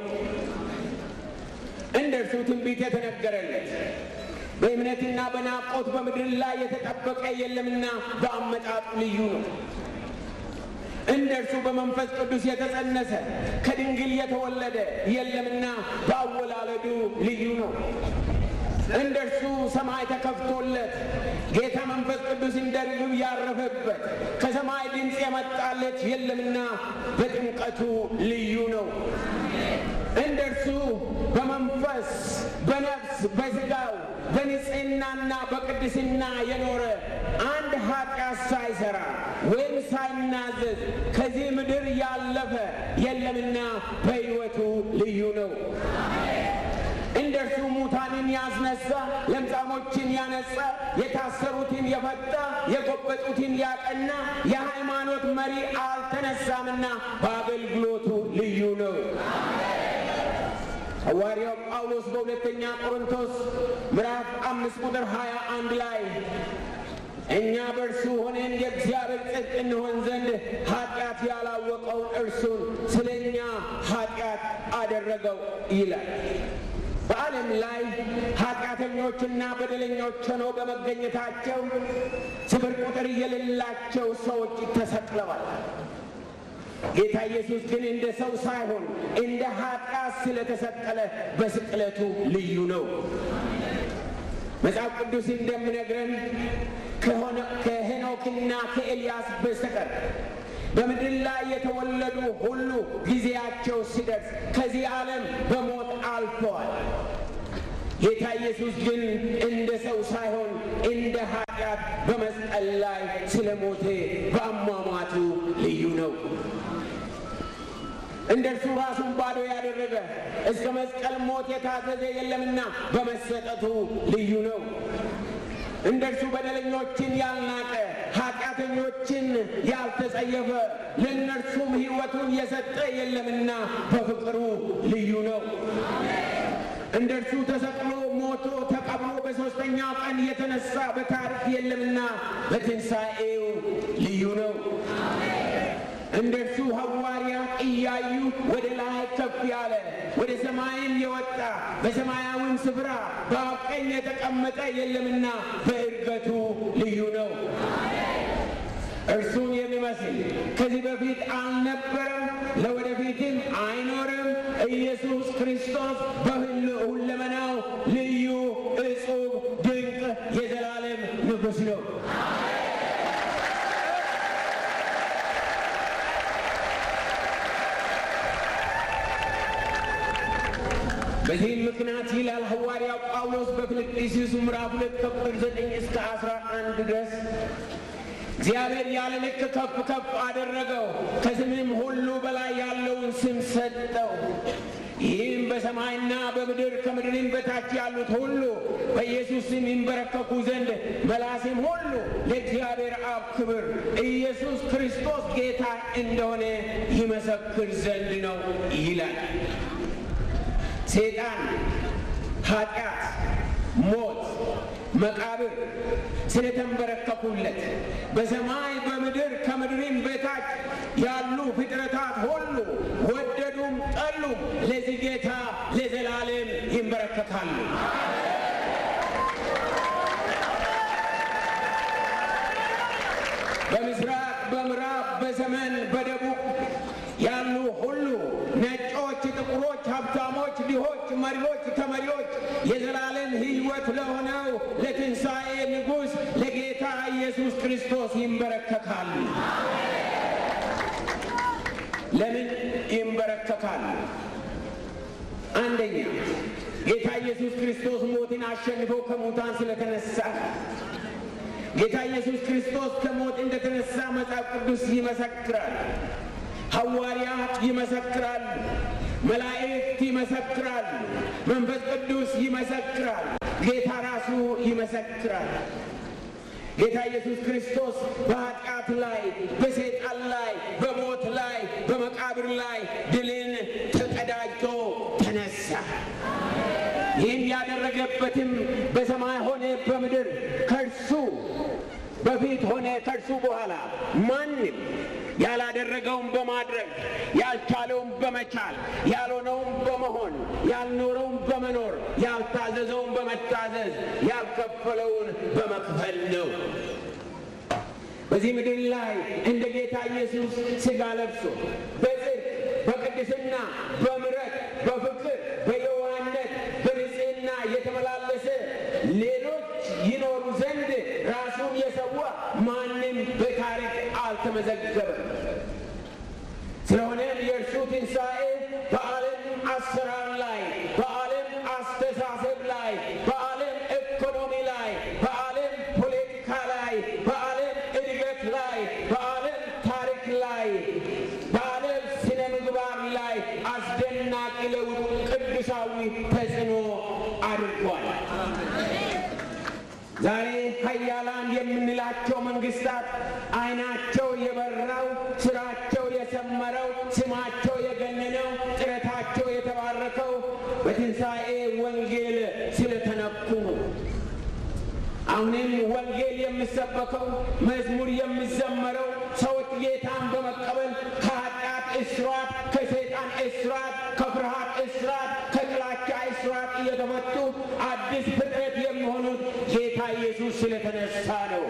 እንደ እርሱ ትንቢት የተነገረለት በእምነትና በናፍቆት በምድር ላይ የተጠበቀ የለምና በአመጣጡ ልዩ ነው። እንደ እርሱ በመንፈስ ቅዱስ የተጸነሰ ከድንግል የተወለደ የለምና በአወላለዱ ልዩ ነው። እንደ እርሱ ሰማይ ተከፍቶለት ጌታ መንፈስ ቅዱስ እንደ ርግብ ያረፈበት ከሰማይ ድምፅ የመጣለት የለምና በጥምቀቱ ልዩ ነው። እንደ እርሱ በመንፈስ በነፍስ በሥጋው በንጽሕናና በቅድስና የኖረ አንድ ኃጢአት ሳይሠራ ወይም ሳይናዘዝ ከዚህ ምድር ያለፈ የለምና በሕይወቱ ልዩ ነው። እንደ እርሱ ሙታንን ያስነሳ፣ ለምጻሞችን ያነጻ፣ የታሰሩትን የፈታ፣ የጎበጡትን ያቀና የሃይማኖት መሪ አልተነሳምና በአገልግሎቱ ልዩ ነው። ሐዋርያው ጳውሎስ በሁለተኛ ቆሮንቶስ ምዕራፍ አምስት ቁጥር ሀያ አንድ ላይ እኛ በእርሱ ሆነን የእግዚአብሔር ጽድቅ እንሆን ዘንድ ኃጢአት ያላወቀውን እርሱን ስለ እኛ ኃጢአት አደረገው ይላል። በዓለም ላይ ኃጢአተኞችና በደለኞች ሆነው በመገኘታቸው ስፍር ቁጥር የሌላቸው ሰዎች ተሰቅለዋል። ጌታ ኢየሱስ ግን እንደ ሰው ሳይሆን እንደ ኃጢአት ስለተሰቀለ በስቅለቱ ልዩ ነው። መጽሐፍ ቅዱስ እንደሚነግረን ከሄኖክና ከኤልያስ በስተቀር በምድር ላይ የተወለዱ ሁሉ ጊዜያቸው ሲደርስ ከዚህ ዓለም በሞት አልፈዋል። ጌታ ኢየሱስ ግን እንደ ሰው ሳይሆን እንደ ኃጢአት በመስቀል ላይ ስለ ሞቴ በአሟሟቱ ልዩ ነው። እንደ እርሱ ራሱን ባዶ ያደረገ እስከ መስቀል ሞት የታዘዘ የለምና በመሰጠቱ ልዩ ነው። እንደ እርሱ በደለኞችን ያልናቀ ኃጢአተኞችን ያልተጸየፈ ለእነርሱም ሕይወቱን የሰጠ የለምና በፍቅሩ ልዩ ነው። እንደ እርሱ ተሰቅሎ ሞቶ ተቀብሮ በሦስተኛው ቀን የተነሳ በታሪክ የለምና በትንሣኤው ልዩ ነው። እንደ እርሱ ሐዋርያት እያዩ ወደ ላይ ከፍ ያለ ወደ ሰማይም የወጣ በሰማያዊም ስፍራ በአብ ቀኝ የተቀመጠ የለምና በእርገቱ ልዩ ነው። እርሱን የሚመስል ከዚህ በፊት አልነበረም፣ ለወደፊትም አይኖርም። ኢየሱስ ክርስቶስ በሁለመናው ልዩ፣ እጹብ፣ ድንቅ የዘላለም ንጉሥ ነው። በዚህም ምክንያት ይላል ሐዋርያው ጳውሎስ በፊልጵስዩስ ምዕራፍ ሁለት ከቁጥር ዘጠኝ እስከ አስራ አንድ ድረስ እግዚአብሔር ያለ ልክ ከፍ ከፍ አደረገው፣ ከስምም ሁሉ በላይ ያለውን ስም ሰጠው። ይህም በሰማይና በምድር ከምድርም በታች ያሉት ሁሉ በኢየሱስ ስም ይንበረከኩ ዘንድ መላስም ሁሉ ለእግዚአብሔር አብ ክብር ኢየሱስ ክርስቶስ ጌታ እንደሆነ ይመሰክር ዘንድ ነው ይላል። ሰይጣን፣ ኃጢአት፣ ሞት፣ መቃብር ስለተንበረከኩለት በሰማይ በምድር ከምድርም በታች ያሉ ፍጥረታት ሁሉ ወደዱም ጠሉም ለዚህ ጌታ ለዘላለም ይንበረከካሉ። በምስራቅ፣ በምዕራብ፣ በሰሜን፣ በደቡብ ያሉ ሁሉ ነጮች፣ ጥቁሮች፣ ሀብታሞች፣ ድሆች፣ መሪዎች፣ ተመሪዎች የዘላለም ሕይወት ለሆነው ለትንሣኤ ንጉሥ ለጌታ ኢየሱስ ክርስቶስ ይንበረከካሉ። ለምን ይንበረከካሉ? አንደኛ ጌታ ኢየሱስ ክርስቶስ ሞትን አሸንፎ ከሙታን ስለተነሳ ጌታ ኢየሱስ ክርስቶስ ከሞት እንደተነሳ መጽሐፍ ቅዱስ ይመሰክራል። ሐዋርያት ይመሰክራል። መላእክት ይመሰክራል። መንፈስ ቅዱስ ይመሰክራል። ጌታ ራሱ ይመሰክራል። ጌታ ኢየሱስ ክርስቶስ በኃጢአት ላይ፣ በሰይጣን ላይ፣ በሞት ላይ፣ በመቃብር ላይ ድልን ተቀዳጅቶ ተነሳ። ይህም ያደረገበትም በሰማይ ሆነ በምድር ከእርሱ በፊት ሆነ ከእርሱ በኋላ ማንም ያላደረገውን በማድረግ ያልቻለውን በመቻል ያልሆነውን በመሆን ያልኖረውን በመኖር ያልታዘዘውን በመታዘዝ ያልከፈለውን በመክፈል ነው። በዚህ ምድር ላይ እንደ ጌታ ኢየሱስ ሥጋ ለብሶ በጽድቅ በቅድስና በምሕረት በፍቅር በየዋህነት በንጽሕና የተመላለሰ የሰዋ ማንም በታሪክ አልተመዘገበም። ስለሆነም የእርሱ ትንሣኤ በዓለም አሰራር ላይ፣ በዓለም አስተሳሰብ ላይ፣ በዓለም ኢኮኖሚ ላይ፣ በዓለም ፖለቲካ ላይ፣ በዓለም እድገት ላይ፣ በዓለም ታሪክ ላይ፣ በዓለም ስነ ምግባር ላይ አስደናቂ ለውጥ ቅዱሳዊ ተጽዕኖ አድርጓል። ዛሬ ሀያላን የምንላቸው መንግስታት አይናቸው የበራው ስራቸው የሰመረው ስማቸው የገነነው ጥረታቸው የተባረከው በትንሣኤ ወንጌል ስለተነኩ ነው። አሁንም ወንጌል የሚሰበከው መዝሙር የሚዘመረው ሰዎች ጌታን በመቀበል ከኃጢአት እስራት፣ ከሰይጣን እስራት፣ ከፍርሃት እስራት፣ ከጥላቻ እስራት እየተፈቱ አዲስ ፍጥረት የሚሆኑት ጌታ ኢየሱስ ስለተነሳ ነው።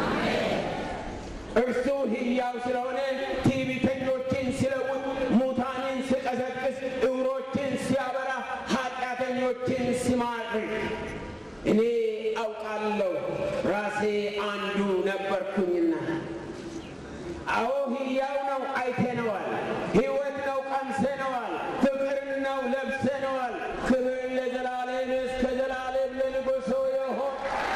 እርሱ ሕያው ስለሆነ ትዕቢተኞችን ሲለውጥ፣ ሙታንን ሲቀሰቅስ፣ ዕውሮችን ሲያበራ፣ ኃጢአተኞችን ሲማርክ እኔ አውቃለሁ ራሴ አንዱ ነበርኩኝና። አዎ ሕያው ነው፣ አይተነዋል። ሕይወት ነው፣ ቀምሰነዋል። ፍቅር ነው፣ ለብሰነዋል። ክብር ለዘላለም እስከ ዘላለም ለንጉሡ ይሁን።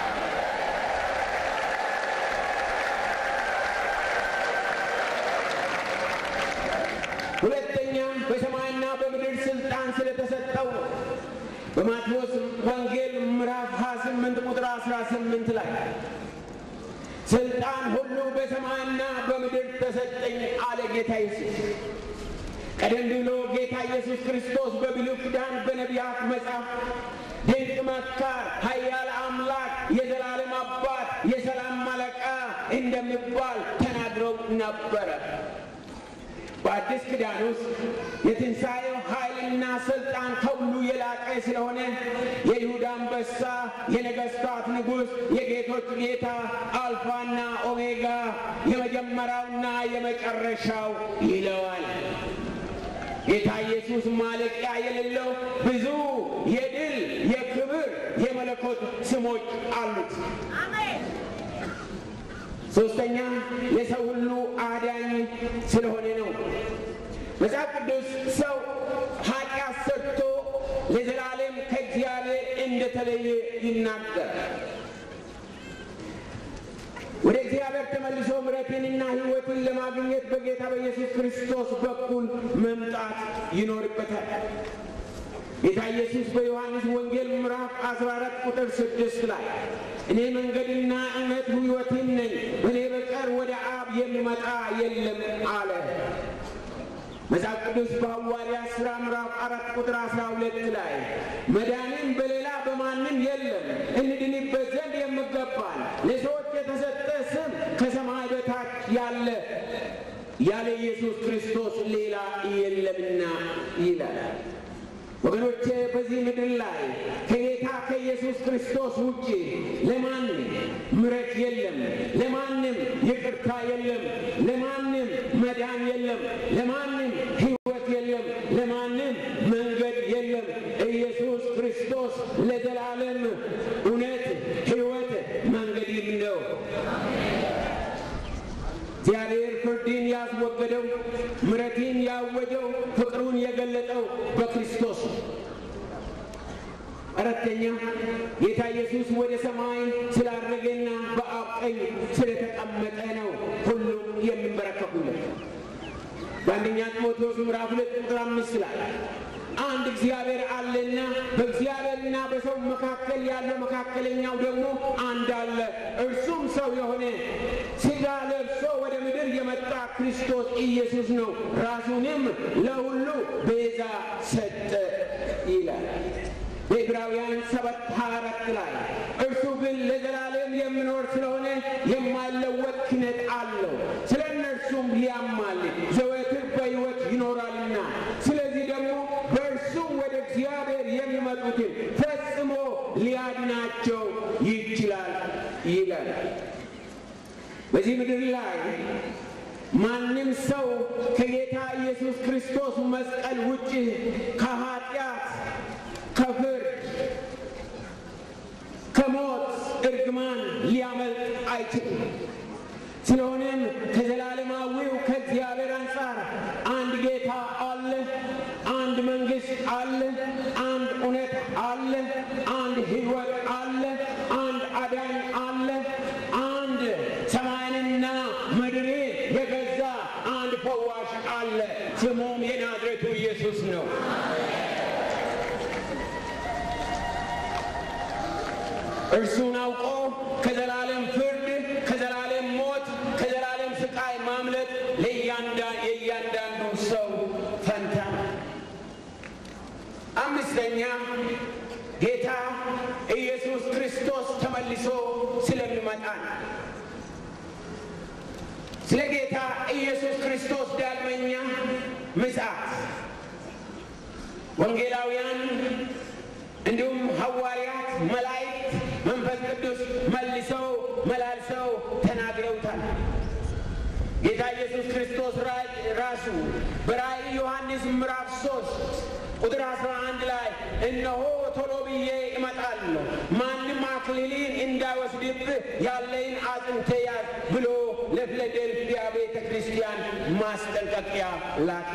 ሁለተኛ በሰማይና በምድር ስልጣን ስለተሰጠው ነው። በማቴዎስ ወንጌል ምዕራፍ 28 ቁጥር 18 ላይ ስልጣን ሁሉ በሰማይና በምድር ተሰጠኝ አለ ጌታ ኢየሱስ። ቀደም ብሎ ጌታ ኢየሱስ ክርስቶስ በብሉይ ኪዳን በነቢያት መጽሐፍ ድንቅ መካር፣ ኃያል አምላክ፣ የዘላለም አባት፣ የሰላም አለቃ እንደሚባል ተናግረው ነበረ። በአዲስ ኪዳን ውስጥ የትንሣኤው ኃይልና ሥልጣን ከሁሉ የላቀ ስለሆነ የይሁዳ አንበሳ፣ የነገሥታት ንጉሥ፣ የጌቶች ጌታ፣ አልፋና ኦሜጋ፣ የመጀመሪያውና የመጨረሻው ይለዋል። ጌታ ኢየሱስ ማለቂያ የሌለው ብዙ የድል የክብር የመለኮት ስሞች አሉት። ሶስተኛ የሰው ሁሉ አዳኝ ስለሆነ ነው። መጽሐፍ ቅዱስ ሰው ኃጢአት ሰርቶ ለዘላለም ከእግዚአብሔር እንደተለየ ይናገራል። ወደ እግዚአብሔር ተመልሶ ምሕረትንና ሕይወትን ለማግኘት በጌታ በኢየሱስ ክርስቶስ በኩል መምጣት ይኖርበታል። ጌታ ኢየሱስ በዮሐንስ ወንጌል ምዕራፍ 14 ቁጥር 6 ላይ እኔ መንገድና እውነት ሕይወትም ነኝ፣ እኔ በቀር ወደ አብ የሚመጣ የለም አለ። መጽሐፍ ቅዱስ በሐዋርያት ሥራ ምዕራፍ አራት ቁጥር 12 ላይ መዳንም በሌላ በማንም የለም እንድንበት ዘንድ የሚገባን ለሰዎች የተሰጠ ስም ከሰማይ በታች ያለ ያለ ኢየሱስ ክርስቶስ ሌላ የለምና ይላል። ወገኖቼ በዚህ ምድር ላይ ከጌታ ከኢየሱስ ክርስቶስ ውጭ ለማንም ምሕረት የለም፣ ለማንም ይቅርታ የለም፣ ለማንም መዳን የለም፣ ለማንም ሕይወት የለም፣ ለማንም መንገድ የለም። ኢየሱስ ክርስቶስ ለዘላለም እውነት፣ ሕይወት፣ መንገድም ነው። እግዚአብሔር ፍርድን ያስወገደው ምሕረትን ያወጀው ፍቅሩን የገለጠው በክርስቶስ ነው። አራተኛ ጌታ ኢየሱስ ወደ ሰማይ ስላረገና በአብ ቀኝ ስለተቀመጠ ነው ሁሉም የሚንበረከኩለት። በአንደኛ ጢሞቴዎስ ምዕራፍ ሁለት ቁጥር አምስት ላይ አንድ እግዚአብሔር አለና በእግዚአብሔርና በሰው መካከል ያለው መካከለኛው ደግሞ አንድ አለ፣ እርሱም ሰው የሆነ ሥጋ ለብሶ ወደ ምድር የመጣ ክርስቶስ ኢየሱስ ነው። ራሱንም ለሁሉ ቤዛ ሰጠ ይላል። በዕብራውያን ሰባት ሀያ አራት ላይ እርሱ ግን ለዘላለም የሚኖር ስለሆነ የማይለወጥ ክህነት አለው፣ ስለ እነርሱም ሊያማልድ ዘወትር በሕይወት ይኖራልና ስለዚህ ደግሞ በእርሱም ወደ እግዚአብሔር የሚመጡትን ፈጽሞ ሊያድናቸው ይችላል ይላል። በዚህ ምድር ላይ ማንም ሰው ከጌታ ኢየሱስ ክርስቶስ መስቀል ውጭ ከኃጢአት፣ ከፍርድ፣ ከሞት እርግማን ሊያ ሊያመልጥ አይችልም። ስለሆነም ከዘላለማዊው ከእግዚአብሔር አንጻር አንድ ጌታ አለ፣ አንድ መንግሥት አለ፣ አንድ እውነት አለ፣ አንድ ሕይወት አለ፣ አንድ አዳኝ አለ፣ አንድ ሰማይንና ምድርን የገዛ አንድ ፈዋሽ አለ። ስሙም የናዝሬቱ ኢየሱስ ነው። እርሱን አውቆ ከዘላለም ፍርድ፣ ከዘላለም ሞት፣ ከዘላለም ስቃይ ማምለጥ የእያንዳንዱ ሰው ፈንታ ነው። አምስተኛ ጌታ ኢየሱስ ክርስቶስ ተመልሶ ስለሚመጣ ነው። ስለ ጌታ ኢየሱስ ክርስቶስ ዳግመኛ ምጽአት ወንጌላውያን እንዲሁም ሐዋርያት፣ መላእክት፣ መንፈስ ቅዱስ መልሰው መላልሰው ተናግረውታል። ጌታ ኢየሱስ ክርስቶስ ራሱ በራእይ ዮሐንስ ምዕራፍ ሶስት ቁጥር አስራ አንድ ላይ እነሆ ቶሎ ብዬ እመጣለሁ፣ ማንም አክሊልን እንዳይወስድብህ ያለይን አጽንተ ያዝ ብሎ ለፊላዴልፊያ ቤተ ክርስቲያን ማስጠንቀቂያ ላከ።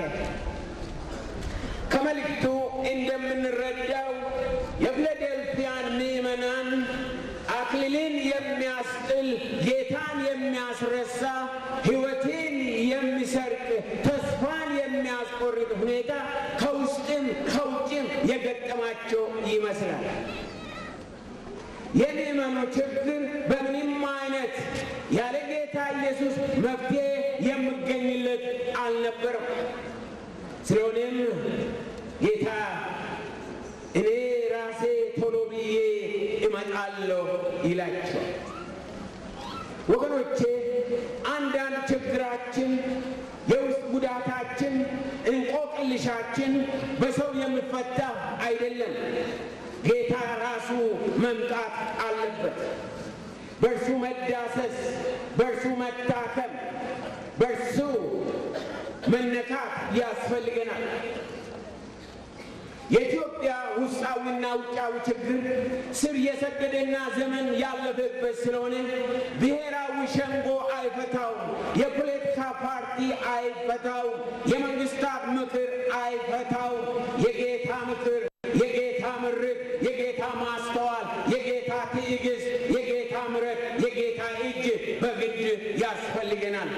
ከመልእክቱ እንደምንረዳው የፊላዴልፊያን ምዕመናን አክሊልን የሚያስጥል ጌታን የሚያስረሳ ሕይወትን የሚሰርቅ ተስፋን የሚያስቆርጥ ሁኔታ ከውስጥም ከውጭም የገጠማቸው ይመስላል። የምዕመኑ ችግር በምንም አይነት ያለ ጌታ ኢየሱስ መፍትሄ የሚገኝለት አልነበረም። ስለሆነም ጌታ እኔ ራሴ ቶሎ ብዬ እመጣለሁ ይላቸው። ወገኖቼ አንዳንድ ችግራችን፣ የውስጥ ጉዳታችን፣ እንቆቅልሻችን በሰው የሚፈታ አይደለም። ጌታ ራሱ መምጣት አለበት። በእርሱ መዳሰስ፣ በእርሱ መታከም፣ በእርሱ መነካት ያስፈልገናል። የኢትዮጵያ ውስጣዊና ውጫዊ ችግር ስር የሰደደና ዘመን ያለፈበት ስለሆነ ብሔራዊ ሸንጎ አይፈታውም፣ የፖለቲካ ፓርቲ አይፈታውም፣ የመንግስታት ምክር አይፈታውም። የጌታ ምክር፣ የጌታ ምርት፣ የጌታ ማስተዋል፣ የጌታ ትዕግስት፣ የጌታ ምረት፣ የጌታ እጅ በግድ ያስፈልገናል።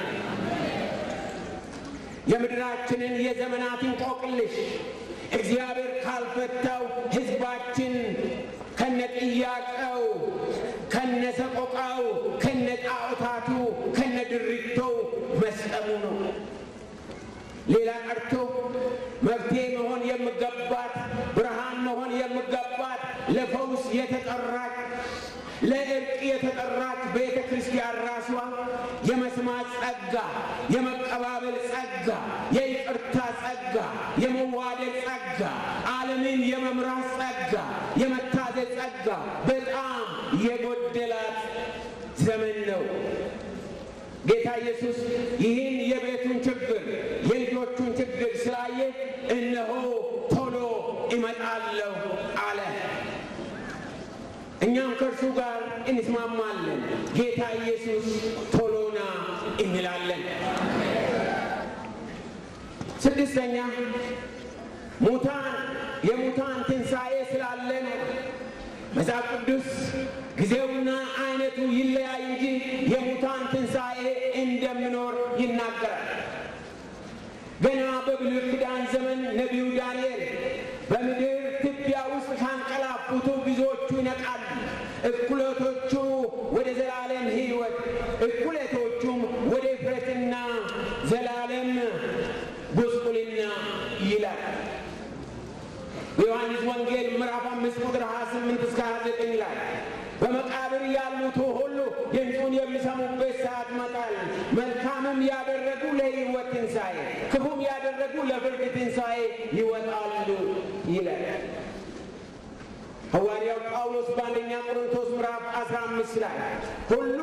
የምድራችንን የዘመናት እንቆቅልሽ እግዚአብሔር ካልፈታው ሕዝባችን ከነጥያቄው፣ ከነሰቆቃው፣ ከነጣዖታቱ፣ ከነድሪቶው መስጠሙ ነው። ሌላ ቀርቶ መፍትሄ መሆን የሚገባት ብርሃን መሆን የሚገባት ለፈውስ የተጠራች ለእርቅ የተጠራች ቤተ ክርስቲያን ራሷ የመስማት ጸጋ፣ የመቀባበል ጸጋ፣ የይቅርታ ጸጋ፣ የመዋደድ ጸጋ፣ ዓለምን የመምራት ጸጋ፣ የመታዘዝ ጸጋ በጣም የጎደላት ዘመን ነው። ጌታ ኢየሱስ ይህን የቤቱን ችግር የልጆቹን ችግር ስላየ እነሆ ቶሎ እመጣለሁ አለ። እኛም ከእርሱ ጋር እንስማማለን። ጌታ ኢየሱስ ቶሎና እንላለን። ስድስተኛ ሙታን የሙታን ትንሣኤ ስላለ ነው። መጽሐፍ ቅዱስ ጊዜውና አይነቱ ይለያይ እንጂ የሙታን ትንሣኤ እንደሚኖር ይናገራል። ገና በብሉይ ኪዳን ዘመን ነቢዩ ዳንኤል በምድር ትቢያ ውስጥ ካንቀላፉቱ ብዙዎቹ ይነቃሉ፣ እኩሌቶቹ ወደ ዘላለም ሕይወት፣ እኩሌቶቹም ወደ እፍረትና ዘላለም ጉስቁልና ይላል። በዮሐንስ ወንጌል ምዕራፍ አምስት ቁጥር 28 እስከ 29 ላይ በመቃብር ያሉት ሁሉ ድምፁን የሚሰሙበት ሰዓት ይመጣል። መልካምም ያደረጉ ለሕይወት ትንሣኤ፣ ክፉም ያደረጉ ለፍርድ ትንሣኤ ይወጣሉ ይላል። ሐዋርያው ጳውሎስ በአንደኛ ቆሮንቶስ ምዕራፍ 15 ላይ ሁሉ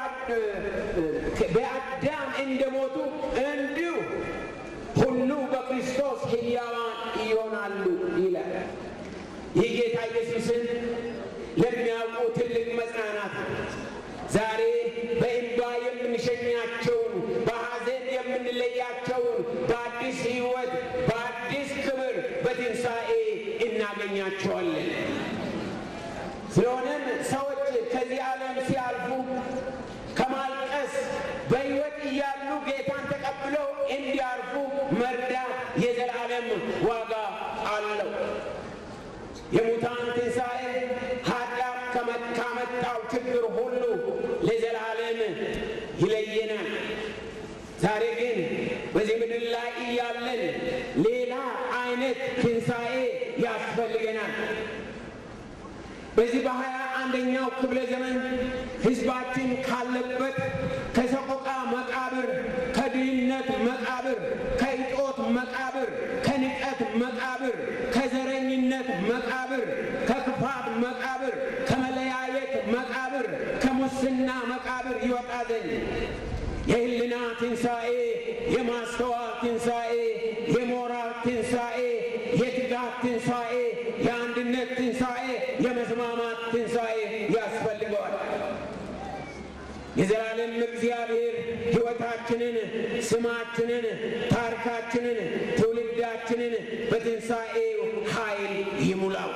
በአዳም እንደሞቱ እንዲሁ ሁሉ በክርስቶስ ሕያዋን ይሆናሉ ይላል። ይህ ጌታ ኢየሱስን ለሚያውቁ ትልቅ መጽናናት ነው። የምንለያቸውን በሐዘን የምንለያቸውን በአዲስ ሕይወት በአዲስ ክብር በትንሣኤ እናገኛቸዋለን። ስለሆነም ሰዎች ከዚህ ዓለም ሲያልፉ ከማልቀስ በሕይወት እያሉ ጌታን ተቀብለው እንዲያርፉ መርዳት የዘላለም ዋጋ አለው። የሙታን ትንሣኤ ኃጢአት ካመጣው ችግር ሁሉ ለዘላለም ይለየናል። ዛሬ ግን በዚህ ምድር ላይ እያለን ሌላ አይነት ትንሣኤ ያስፈልገናል። በዚህ በሀያ አንደኛው ክፍለ ዘመን ሕዝባችን ካለበት ከሰቆቃ መቃብር፣ ከድህነት መቃብር፣ ከእጦት መቃብር፣ ከንቀት መቃብር፣ ከዘረኝነት መቃብር፣ ከክፋት መቃብር፣ ከመለያየት መቃብር፣ ከሙስና መቃብር ይወጣ ዘንድ የህልና ትንሣኤ፣ የማስተዋል ትንሣኤ፣ የሞራል ትንሣኤ፣ የትጋት ትንሣኤ፣ የአንድነት ትንሣኤ፣ የመስማማት ትንሣኤ ያስፈልገዋል። የዘላለም እግዚአብሔር ሕይወታችንን፣ ስማችንን፣ ታሪካችንን፣ ትውልዳችንን በትንሣኤው ኃይል ይሙላው።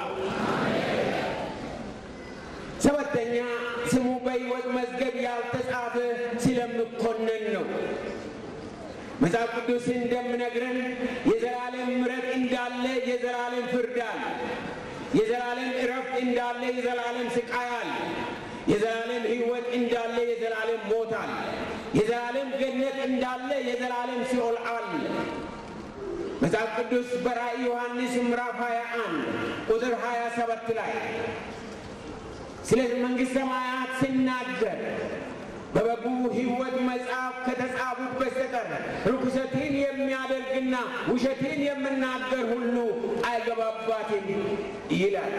ሰባተኛ ስሙ በሕይወት መዝገብ ያልተጻፈ ስለምኮነን ነው። መጽሐፍ ቅዱስ እንደምነግረን የዘላለም ምሕረት እንዳለ የዘላለም ፍርድ አለ። የዘላለም እረፍት እንዳለ የዘላለም ስቃይ አለ። የዘላለም ሕይወት እንዳለ የዘላለም ሞት አለ። የዘላለም ገነት እንዳለ የዘላለም ሲኦል አለ። መጽሐፍ ቅዱስ በራእይ ዮሐንስ ምዕራፍ 21 ቁጥር 27 ላይ ስለ መንግሥተ ሰማያት ሲናገር በበጉ ሕይወት መጽሐፍ ከተጻፉት በስተቀር ርኩሰትን የሚያደርግና ውሸትን የምናገር ሁሉ አይገባባትም ይላል።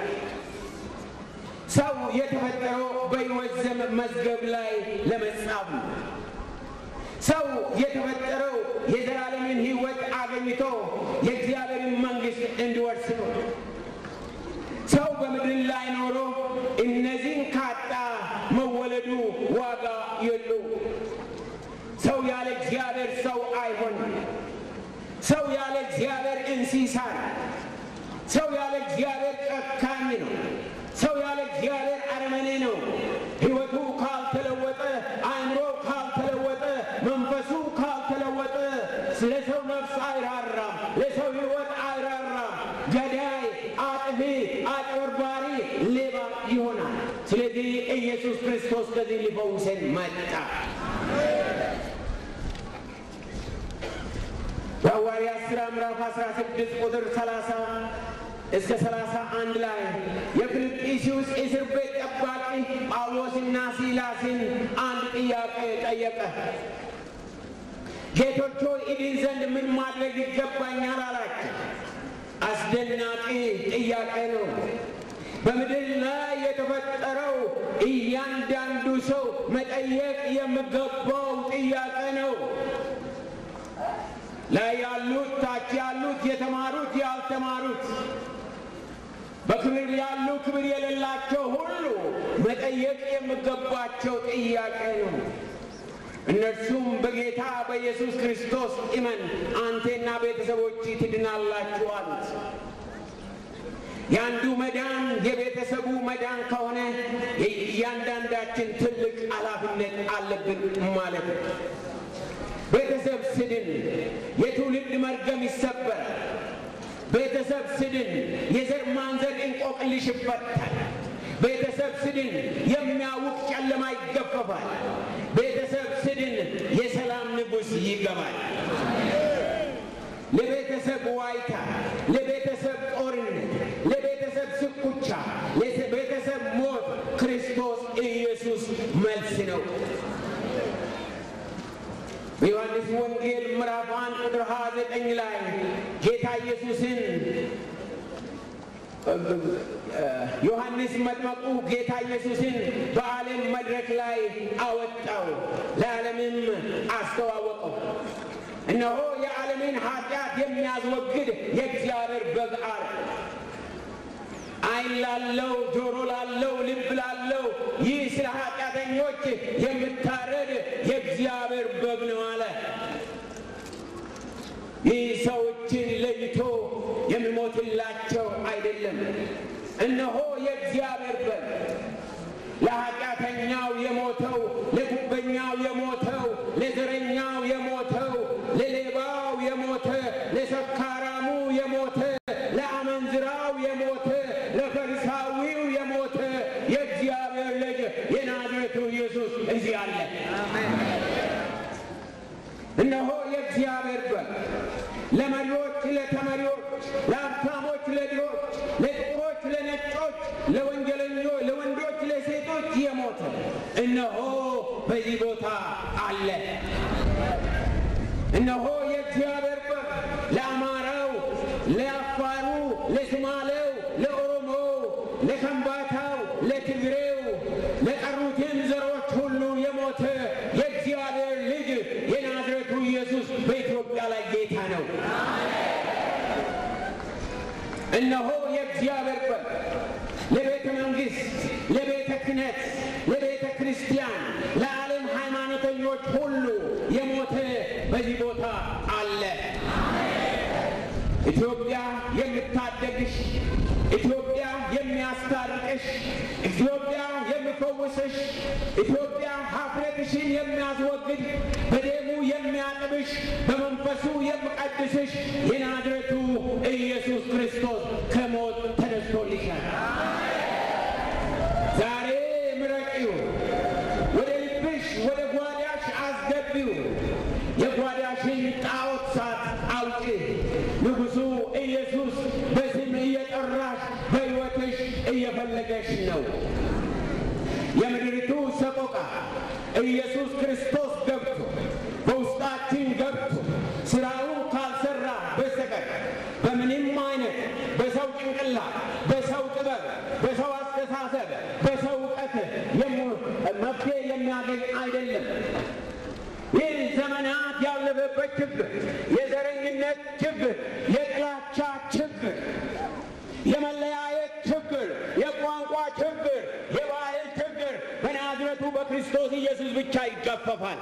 ሰው የተፈጠረው በሕይወት ዘመን መዝገብ ላይ ለመጻፍ ነው። ሰው የተፈጠረው የዘላለምን ሕይወት አገኝቶ የእግዚአብሔርን መንግሥት እንዲወርስ ነው። ሰው በምድር ላይ ኖሮ እነዚህን ካጣ መወለዱ ዋጋ የለው። ሰው ያለ እግዚአብሔር ሰው አይሆንም። ሰው ያለ እግዚአብሔር እንስሳ ነው። ሰው ያለ እግዚአብሔር ጨካኝ ነው። ሰው ያለ እግዚአብሔር አረመኔ ነው። ሕይወቱ ካልተለወጠ፣ አእምሮ ካልተለወጠ፣ መንፈሱ ካልተለወጠ ለሰው ነፍስ አይራራም፣ ለሰው ሕይወት አይራራም። ገዳይ፣ አጥፊ፣ አጭበርባሪ፣ ሌባ ይሆናል። ስለዚህ ኢየሱስ ክርስቶስ ከዚህ ሊፈውሰን መጣ። በሐዋርያት ሥራ ምዕራፍ 16 ቁጥር 30 እስከ 31 ላይ የፊልጵስዩስ እስር ቤት ጠባቂ ጳውሎስና ሲላስን አንድ ጥያቄ ጠየቀ። ጌቶች ሆይ እድን ዘንድ ምን ማድረግ ይገባኛል አላቸው። አስደናቂ ጥያቄ ነው። በምድር ላይ የተፈጠረው እያንዳንዱ ሰው መጠየቅ የሚገባው ጥያቄ ነው። ላይ ያሉት፣ ታች ያሉት፣ የተማሩት፣ ያልተማሩት፣ በክብር ያሉ፣ ክብር የሌላቸው ሁሉ መጠየቅ የሚገባቸው ጥያቄ ነው። እነርሱም በጌታ በኢየሱስ ክርስቶስ እመን አንቴና ቤተሰቦች ትድናላችሁ አሉት። የአንዱ መዳን የቤተሰቡ መዳን ከሆነ እያንዳንዳችን ትልቅ ኃላፊነት አለብን ማለት ነው። ቤተሰብ ስድን የትውልድ መርገም ይሰበራል። ቤተሰብ ስድን የዘር ማንዘር እንቆቅልሽ ይፈታል። ቤተሰብ ስድን የሚያውቅ ጨለማ ይገፈፋል። ቤተሰብ ስድን የሰላም ንጉሥ ይገባል። ለቤተሰብ ዋይታ፣ ለቤተሰብ ጦርነት፣ ለቤተሰብ ስኩቻ፣ ለቤተሰብ ሞት ክርስቶስ ኢየሱስ መልስ ነው። በዮሐንስ ወንጌል ምዕራፍ አንድ ቁጥር ሀያ ዘጠኝ ላይ ጌታ ኢየሱስን ዮሐንስ መጥመቁ ጌታ ኢየሱስን በዓለም መድረክ ላይ አወጣው፣ ለዓለምም አስተዋወቀው። እነሆ የዓለምን ኃጢአት የሚያስወግድ የእግዚአብሔር በግ አለ። ዓይን ላለው ጆሮ ላለው ልብ ላለው ይህ ስለ ኃጢአተኞች የምታረድ የእግዚአብሔር በግ ነው አለ። ይህ ሰዎችን ለይቶ የሚሞትላቸው አይደለም። እነሆ የእግዚአብሔር በግ ለኃጢአተኛው የሞተው፣ ለጉበኛው የሞተው፣ ለዘረኛው የሞተው፣ ለሌባው የሞተ፣ ለሰካራሙ የሞተ፣ ለአመንዝራው የሞተ፣ ለፈሪሳዊው የሞተ የእግዚአብሔር ልጅ የናዝሬቱ ኢየሱስ እዚህ አለ። እነሆ የእግዚአብሔር በግ ለመሪዎች፣ ለተመሪዎች፣ ለሀብታሞች፣ ለድሆች፣ ለጥቁሮች፣ ለነጮች፣ ለወንጀለኞች፣ ለወንዶች፣ ለሴቶች የሞተ እነሆ በዚህ ቦታ አለ። እነሆ የእግዚአብሔር በግ ለአማራው፣ ለአፋሩ፣ ለሶማሌው፣ ለኦሮሞው፣ ለከምባታው፣ ለትግሬው፣ ለቀሩትም ዘሮች ሁሉ የሞተ የእግዚአብሔር ልጅ የናዝሬቱ ኢየሱስ በኢትዮጵያ ላይ ጌታ ነው። እነሆ የእግዚአብሔር በግ ለቤተ መንግሥት፣ ለቤተ ክህነት፣ ለቤተ ክርስቲያን፣ ለዓለም ሃይማኖተኞች ሁሉ የሞተ በዚህ ቦታ አለ። ኢትዮጵያ የምታደግሽ፣ ኢትዮጵያ የሚያስታርቅሽ፣ ኢትዮጵያ የሚፈውስሽ፣ ኢትዮጵያ ሀፍረትሽን የሚያስወግድ፣ በደሙ የሚያጥብሽ፣ በመንፈሱ የሚቀድስሽ የናዝሬቱ ኢየሱስ ክርስቶስ ከሞት ተነስቶልሻል። ዛሬ ምረቂው፣ ወደ ልብሽ ወደ ጓዳሽ አስገቢው። የጓዳሽን ጣዖት ሳት አውጪ። ንጉሡ ኢየሱስ በስም እየጠራሽ በሕይወትሽ እየፈለገሽ ነው። የምድሪቱ ሰቆቃ ኢየሱስ ክርስቶስ ገብቶ በውስጣችን ገብቶ ስራውን ካልሰራ በስተቀር በምንም አይነት በሰው ጭንቅላት፣ በሰው ጥበብ፣ በሰው አስተሳሰብ፣ በሰው እውቀት መፍትሄ የሚያገኝ አይደለም። ይህ ዘመናት ያለፈበት ችግር፣ የዘረኝነት ችግር፣ የጥላቻ ችግር፣ የመለያየት ችግር፣ የቋንቋ ችግር፣ የባህል ችግር በናዝረቱ በክርስቶስ ኢየሱስ ብቻ ይገፈፋል።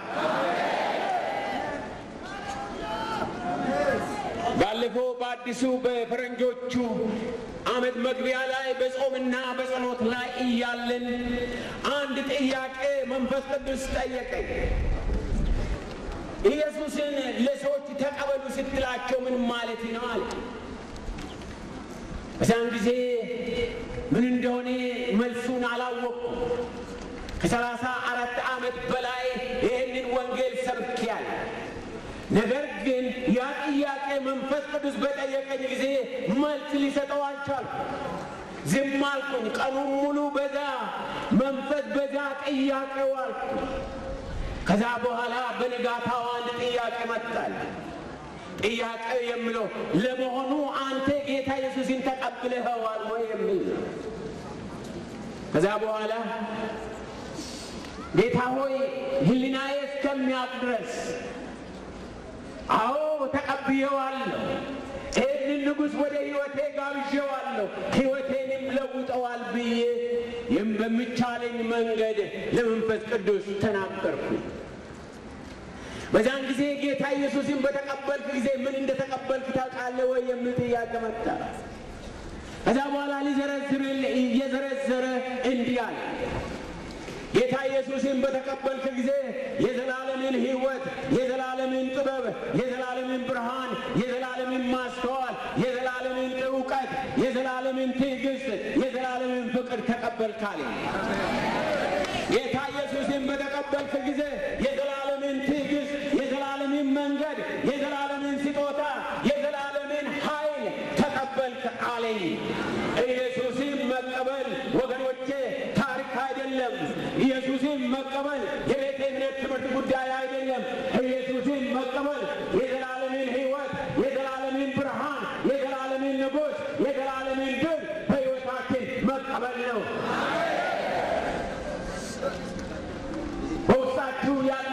ባለፈው በአዲሱ በፈረንጆቹ ዓመት መግቢያ ላይ በጾምና በጸሎት ላይ እያለን አንድ ጥያቄ መንፈስ ቅዱስ ጠየቀኝ። ኢየሱስን ለሰዎች ተቀበሉ ስትላቸው ምን ማለት ነው አለ። በዛን ጊዜ ምን እንደሆነ መልሱን አላወቅኩም። ከሰላሳ አራት ዓመት በላይ ይህንን ወንጌል ሰብኬያለሁ። ነገር ግን ያ ጥያቄ መንፈስ ቅዱስ በጠየቀኝ ጊዜ መልስ ሊሰጠው አልቻልኩም። ዝም አልኩኝ። ቀኑን ሙሉ በዛ መንፈስ በዛ ጥያቄው አልኩኝ። ከዛ በኋላ በንጋታው አንድ ጥያቄ መጣል። ጥያቄው የሚለው ለመሆኑ አንተ ጌታ ኢየሱስን ተቀብለኸዋል ወይ የሚል ነው። ከዛ በኋላ ጌታ ሆይ ሕሊናዬ እስከሚያውቅ ድረስ አዎ ተቀብዬዋለሁ፣ ይህንን ንጉሥ ወደ ሕይወቴ ጋብዤዋለሁ፣ ሕይወቴንም ለውጠዋል ብዬ ይህም በሚቻለኝ መንገድ ለመንፈስ ቅዱስ ተናገርኩኝ። በዛን ጊዜ ጌታ ኢየሱስን በተቀበልክ ጊዜ ምን እንደተቀበልክ ታውቃለህ ወይ የሚል ጥያቄ መጣ። ከዛ በኋላ ሊዘረዝር እየዘረዘረ እንዲህ አለ። ጌታ ኢየሱስን በተቀበልክ ጊዜ የዘላለምን ሕይወት፣ የዘላለምን ጥበብ፣ የዘላለምን ብርሃን፣ የዘላለምን ማስተዋል፣ የዘላለምን እውቀት፣ የዘላለምን ትዕግስት፣ የዘላለምን ፍቅር ተቀበልካል። ጌታ ኢየሱስን በተቀበልክ ጊዜ የዘላለምን ትዕግስት፣ የዘላለምን መንገድ፣ የዘላለምን ስጦታ፣ የዘላለምን ኃይል ተቀበልክ አለኝ። ኢየሱስን መቀበል ወገኖቼ ታሪክ አይደለም። ኢየሱስን መቀበል የቤተ እምነት ትምህርት ጉዳይ አይደለም። ኢየሱስን መቀበል የዘላለምን ሕይወት፣ የዘላለምን ብርሃን፣ የዘላለምን ንጉሥ፣ የዘላለምን ድል በሕይወታችን መቀበል ነው። በውስጣችሁ ያለ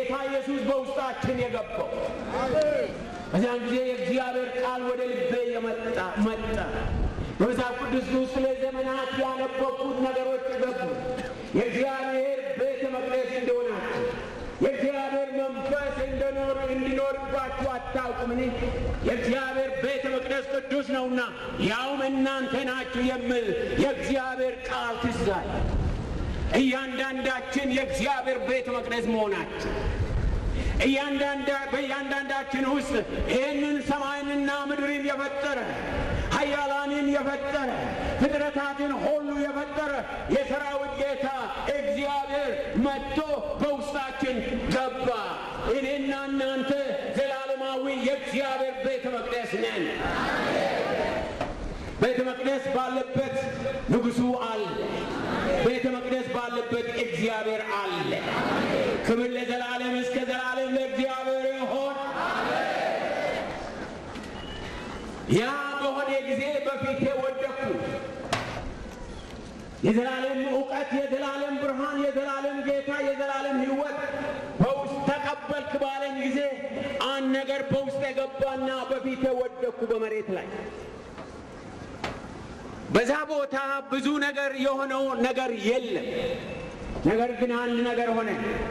ጌታ ኢየሱስ በውስጣችን የገባው። በዚያን ጊዜ የእግዚአብሔር ቃል ወደ ልቤ የመጣ መጣ። በመጽሐፍ ቅዱስ ውስጥ ለዘመናት ያነበብኩት ነገሮች ገቡ። የእግዚአብሔር ቤተ መቅደስ እንደሆናችሁ የእግዚአብሔር መንፈስ እንደኖር እንዲኖርባችሁ አታውቁምን? የእግዚአብሔር ቤተ መቅደስ ቅዱስ ነውና ያውም እናንተ ናችሁ የሚል የእግዚአብሔር ቃል ትዝ አለ። እያንዳንዳችን የእግዚአብሔር ቤተ መቅደስ መሆናችን በእያንዳንዳችን ውስጥ ይህንን ሰማይንና ምድርን የፈጠረ ኃያላንን የፈጠረ ፍጥረታትን ሁሉ የፈጠረ የሰራዊት ጌታ እግዚአብሔር መጥቶ በውስጣችን ገባ። እኔና እናንተ ዘላለማዊ የእግዚአብሔር ቤተ መቅደስ ነን። ቤተ መቅደስ ባለበት ንጉሡ አለ። ቤተ መቅደስ ባለበት እግዚአብሔር አለ። ክብር ለዘላለም እስከ ዘላለም ለእግዚአብሔር ይሆን። ያ በሆነ ጊዜ በፊቴ ወደኩ። የዘላለም እውቀት፣ የዘላለም ብርሃን፣ የዘላለም ጌታ፣ የዘላለም ሕይወት በውስጥ ተቀበልክ ባለኝ ጊዜ አንድ ነገር በውስጥ የገባና በፊቴ ወደኩ በመሬት ላይ። በዛ ቦታ ብዙ ነገር የሆነው ነገር የለም። ነገር ግን አንድ ነገር ሆነ።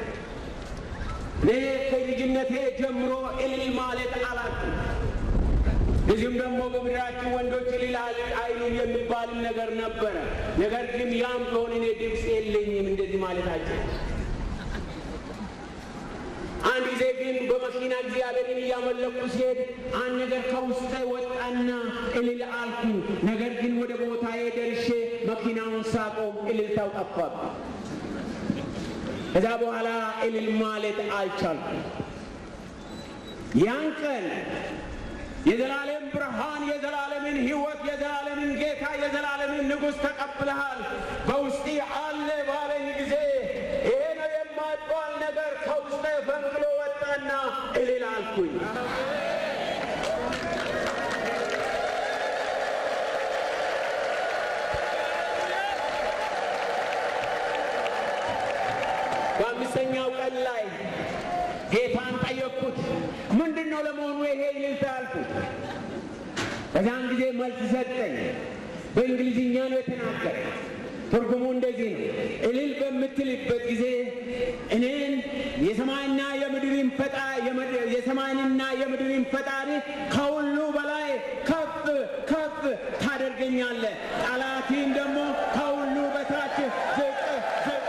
እኔ ከልጅነቴ ጀምሮ እልል ማለት አላውቅም። እዚሁም ደግሞ በምድራችን ወንዶች እልል አይሉም የሚባልም ነገር ነበረ። ነገር ግን ያም ቢሆን እኔ ድምፅ የለኝም እንደዚህ ማለታቸው። አንድ ጊዜ ግን በመኪና እግዚአብሔርን እያመለኩ ሲሄድ አንድ ነገር ከውስጤ ወጣና እልል አልኩ። ነገር ግን ወደ ቦታዬ ደርሼ መኪናውን ሳቆም እልልታው ጠፋብኝ። ከዛ በኋላ እልል ማለት አልቻልኩም። ያን ቀን የዘላለም ብርሃን፣ የዘላለምን ሕይወት፣ የዘላለምን ጌታ፣ የዘላለምን ንጉሥ ተቀብለሃል በውስጤ አለ ባለኝ ጊዜ ይሄ ነው የማይባል ነገር ከውስጤ ፈንቅሎ ወጣና እልል አልኩኝ። በአምስተኛው ቀን ላይ ጌታን ጠየቅኩት። ምንድን ነው ለመሆኑ ይሄ እልልታ አልኩት። በዛን ጊዜ መልስ ሰጠኝ። በእንግሊዝኛ ነው የተናገረ። ትርጉሙ እንደዚህ ነው። እልል በምትልበት ጊዜ እኔን የሰማይና የምድርን ፈጣ የሰማይንና የምድርን ፈጣሪ ከሁሉ በላይ ከፍ ከፍ ታደርገኛለህ፣ ጠላትን ደግሞ ከሁሉ በታች ዝቅ ዝቅ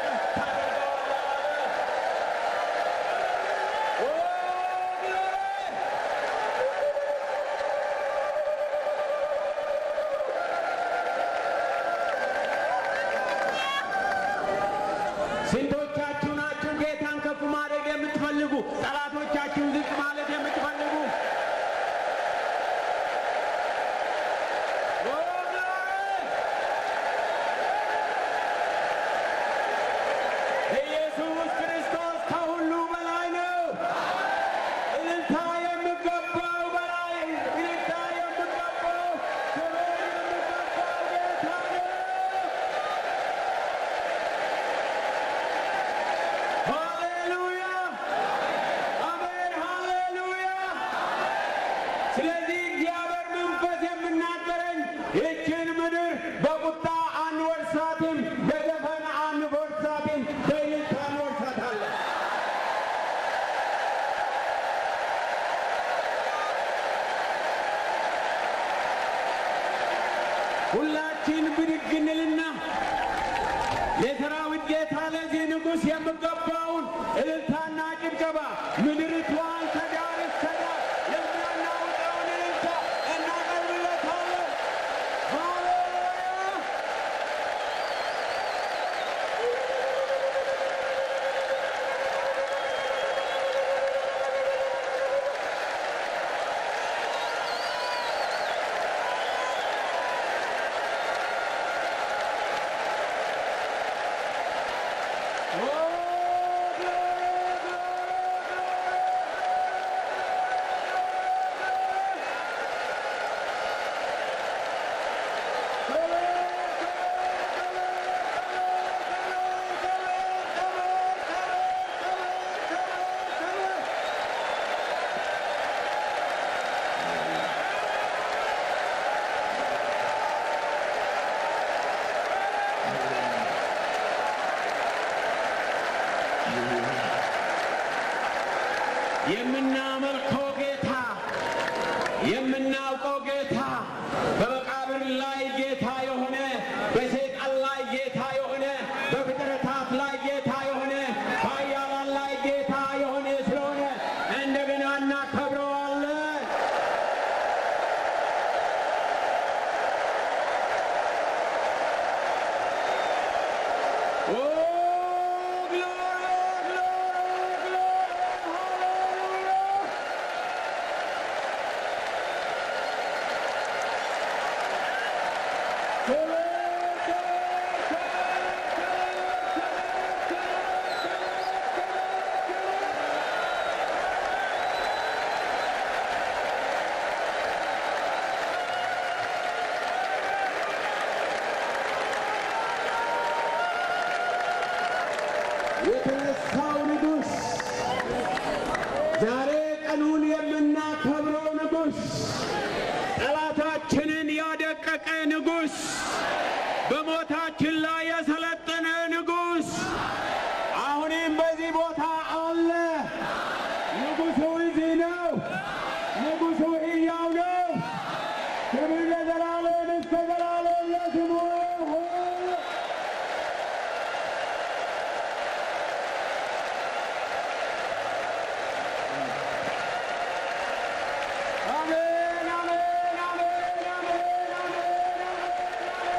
ስንቶቻችሁ ናችሁ ጌታን ከፍ ማድረግ የምትፈልጉ? ጠላቶቻችሁ ዝቅ ማለት የምትፈልጉ? ኢየሱስ ክርስቶስ ከሁሉ በላይ ነው። እልልታ የሚገባው በላይ እልልታ የሚገባው ክብር የሚገባው ጌታ ነው። ሃሌሉያ አሜን፣ ሃሌሉያ። ስለዚህ እግዚአብሔር መንፈስ የምናገረኝ ይህችን ምድር በቁጣ አንወርሳትም፣ በዘፈን አንወርሳትም፣ በእልልታ እንወርሳታለን። ሁላችን ብድግ እንልና የሰራዊት ጌታ ለዚህ ንጉሥ የሚገባውን እልልታና ጭብጨባ ምድሪቷን ከዳር እስከ ዳር የሚያናውጠውን እልልታ እናቀርብለታለን። ሃሌሉያ! ኦ፣ ግሎሪ፣ ግሎሪ፣ ግሎሪ! የምናመልከው ጌታ የምናውቀው ጌታ በመቃብር ላይ ጌታ የሆነ በሰይጣን ላይ ጌታ የሆነ በፍጥረታት ላይ ጌታ የሆነ በኃያላን ላይ ጌታ የሆነ ስለሆነ እንደገና እናከብረዋለን። ኦ ግሎሪ ግሎሪ ግሎሪ ሃሌሉያ የተነሳው ንጉሥ ዛሬ ቀኑን የምናከብረው ንጉሥ ጠላታችንን ያደቀቀ ንጉሥ፣ በሞታችን ላይ የሰለጠነ ንጉሥ አሁንም በዚህ ቦታ አለ። ንጉሡ እዚህ ነው። ንጉሡ ሕያው ነው። ክብር ለዘላለም እስከ ዘላለም ለስሙ ይሁን። አሜን አሜን አሜን አሜን አሜን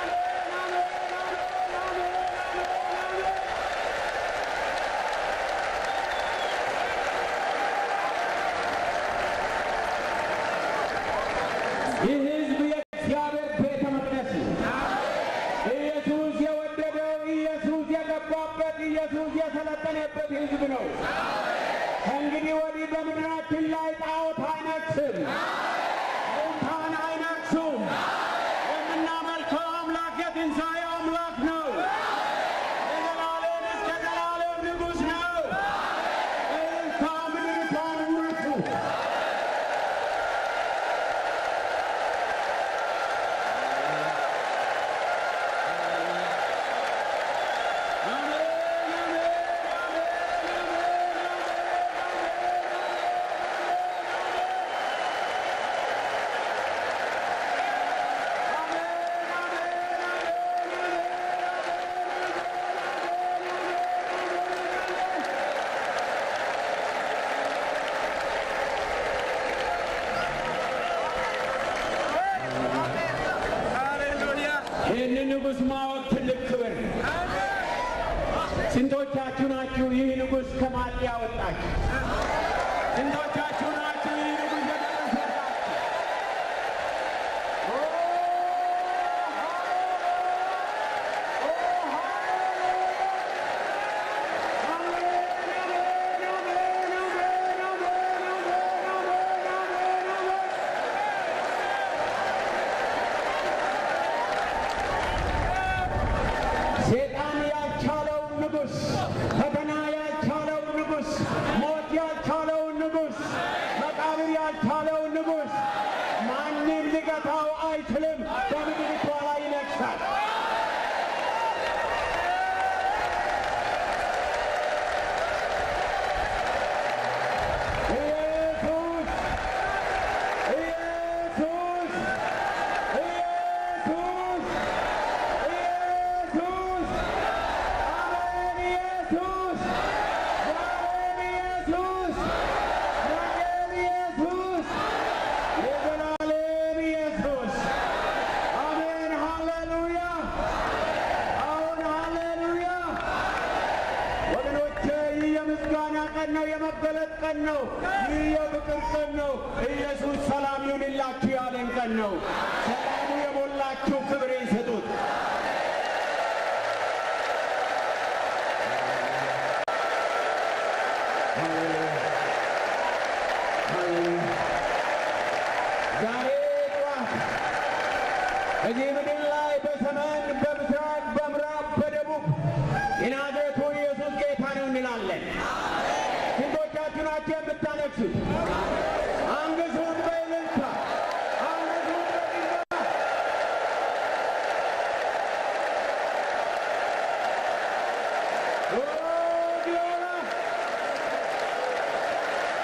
ይህ ሕዝብ የእግዚአብሔር ቤተ መቅደስ ነው። ኢየሱስ የወደደው ኢየሱስ የገባበት ኢየሱስ የሰለጠነበት ሕዝብ ነው። ከእንግዲህ ወዲህ በምድራችን ላይ ጣዖት አይነግስም፣ ሙታን አይነግሱም። የምናመልከው አምላክ የትንሣኤ አምላክ ነው። የዘላለም እስከ ዘላለም ንጉሥ ነው። እልልታ ምድሪቷን ውረሱ። ይህንን ንጉሥ ማወቅ ትልቅ ክብር ነው። ስንቶቻችሁ ናችሁ ይህ ንጉሥ ከማጥ ያወጣችሁ? ስንቶቻችሁ ናችሁ ይህ ንጉሥ የደረሰላችሁ? ኦ፣ ሴጣን ያልቻለው ንጉሥ፣ ፈተና ያልቻለው ንጉሥ፣ ሞት ያልቻለው ንጉሥ፣ መቃብር ያልቻለው ንጉሥ ማንም ሊገታው አይችልም። በምድሪቷ ላይ ይነግሣል። ኢየሱስ ኢየሱስ ኢየሱስ ኢየሱስ አሜን ኢየሱስ ዛሬም ኢየሱስ ነገም ኢየሱስ የዘላለም ኢየሱስ አሜን ሃሌሉያ አሁን ሃሌሉያ ወገኖቼ ይህ የምስጋና ቀን ነው የመገለጥ ቀን ነው ይህ የፍቅር ቀን ነው ኢየሱስ ሰላም ይሁንላችሁ ያለን ቀን ነው ሰላሙ የሞላችሁ ክብር ይስጡት ዛሬ ጠዋት እዚህ ምድር ላይ በሰሜን በምስራቅ በምዕራብ በደቡብ የናዝሬቱ ኢየሱስ ጌታ ነው እንላለን። ስንቶቻችሁ ናቸው የምታነግሱት? አንግሱት በእልልታ አንግሱት በጭብጨባ ኦ ግሎሪ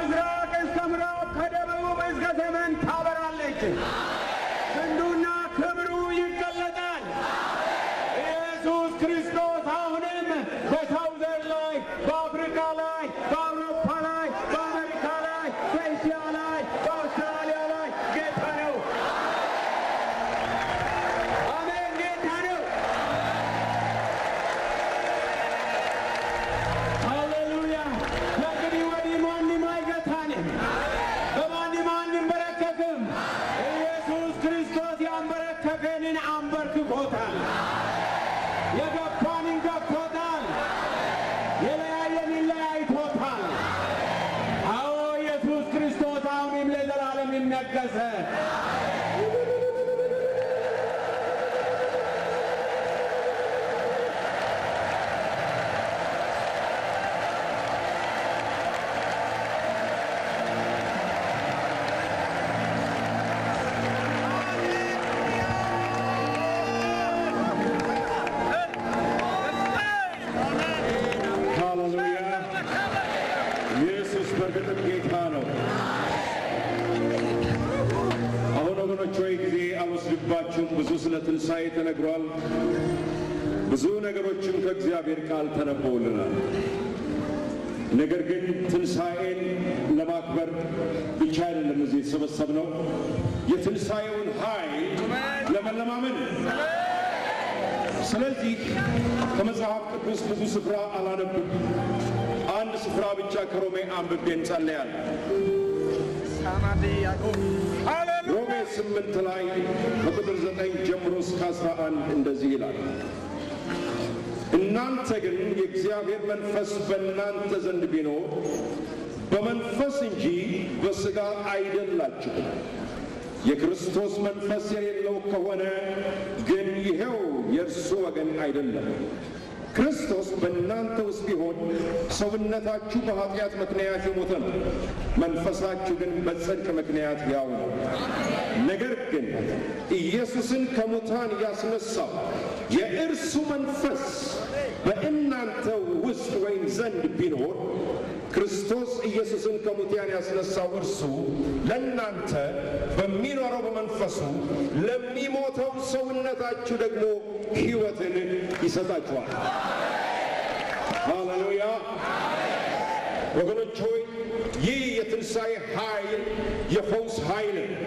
ከምስራቅ እስከ ምዕራብ ከደቡብ እስከ ሰሜን ታበራለች። ክንዱና ክብሩ ይገለጣል። ኢየሱስ ክርስቶስ አሁንም በሳውዘር ላይ፣ በአፍሪካ ላይ፣ በአውሮፓ ላይ፣ በአሜሪካ ላይ፣ በእስያ ላይ፣ በአውስትራሊያ ላይ ጌታ ነው። አሜን፣ ጌታ ነው። ሃሌሉያ! ከእንግዲህ ወዲህ ማንም አይገታንም፣ በማንም አንንበረከክም። ኢየሱስ ክርስቶስ ያንበረከከንን አንበርክኮታል። የገፋንን ገፍቶታል። የለያየንን ለያይቶታል። አዎ ኢየሱስ ክርስቶስ አሁንም ለዘላለም ይነገሰ። ሃሌሉያ! ኢየሱስ በእርግጥም ጌታ ነው። አሁን ወገኖች ሆይ ጊዜ አልወስድባችሁም። ብዙ ስለ ትንሣኤ ተነግሯል። ብዙ ነገሮችም ከእግዚአብሔር ቃል ተነበውልናል። ነገር ግን ትንሣኤን ለማክበር ብቻ አይደለም እዚህ የተሰበሰብነው የትንሣኤውን ኃይል ለመለማመን ስለዚህ ከመጽሐፍ ቅዱስ ብዙ ስፍራ አላነብም። አንድ ስፍራ ብቻ ከሮሜ አንብቤ እንጸለያለን። ሮሜ ስምንት ላይ ከቁጥር ዘጠኝ ጀምሮ እስከ አስራ አንድ እንደዚህ ይላል። እናንተ ግን የእግዚአብሔር መንፈስ በእናንተ ዘንድ ቢኖር በመንፈስ እንጂ በሥጋ አይደላችሁም። የክርስቶስ መንፈስ የሌለው ከሆነ ግን ይኸው የእርሱ ወገን አይደለም። ክርስቶስ በእናንተ ውስጥ ቢሆን ሰውነታችሁ በኃጢአት ምክንያት የሞተ ነው፣ መንፈሳችሁ ግን በጽድቅ ምክንያት ያው ነው። ነገር ግን ኢየሱስን ከሙታን ያስነሳው የእርሱ መንፈስ በእናንተ ውስጥ ወይም ዘንድ ቢኖር ክርስቶስ ኢየሱስን ከሙታን ያስነሳው እርሱ ለእናንተ በሚኖረው በመንፈሱ ለሚሞተው ሰውነታችሁ ደግሞ ሕይወትን ይሰጣችኋል። ሃሌሉያ! ወገኖች ሆይ ይህ የትንሣኤ ኃይል የፈውስ ኃይል ነው።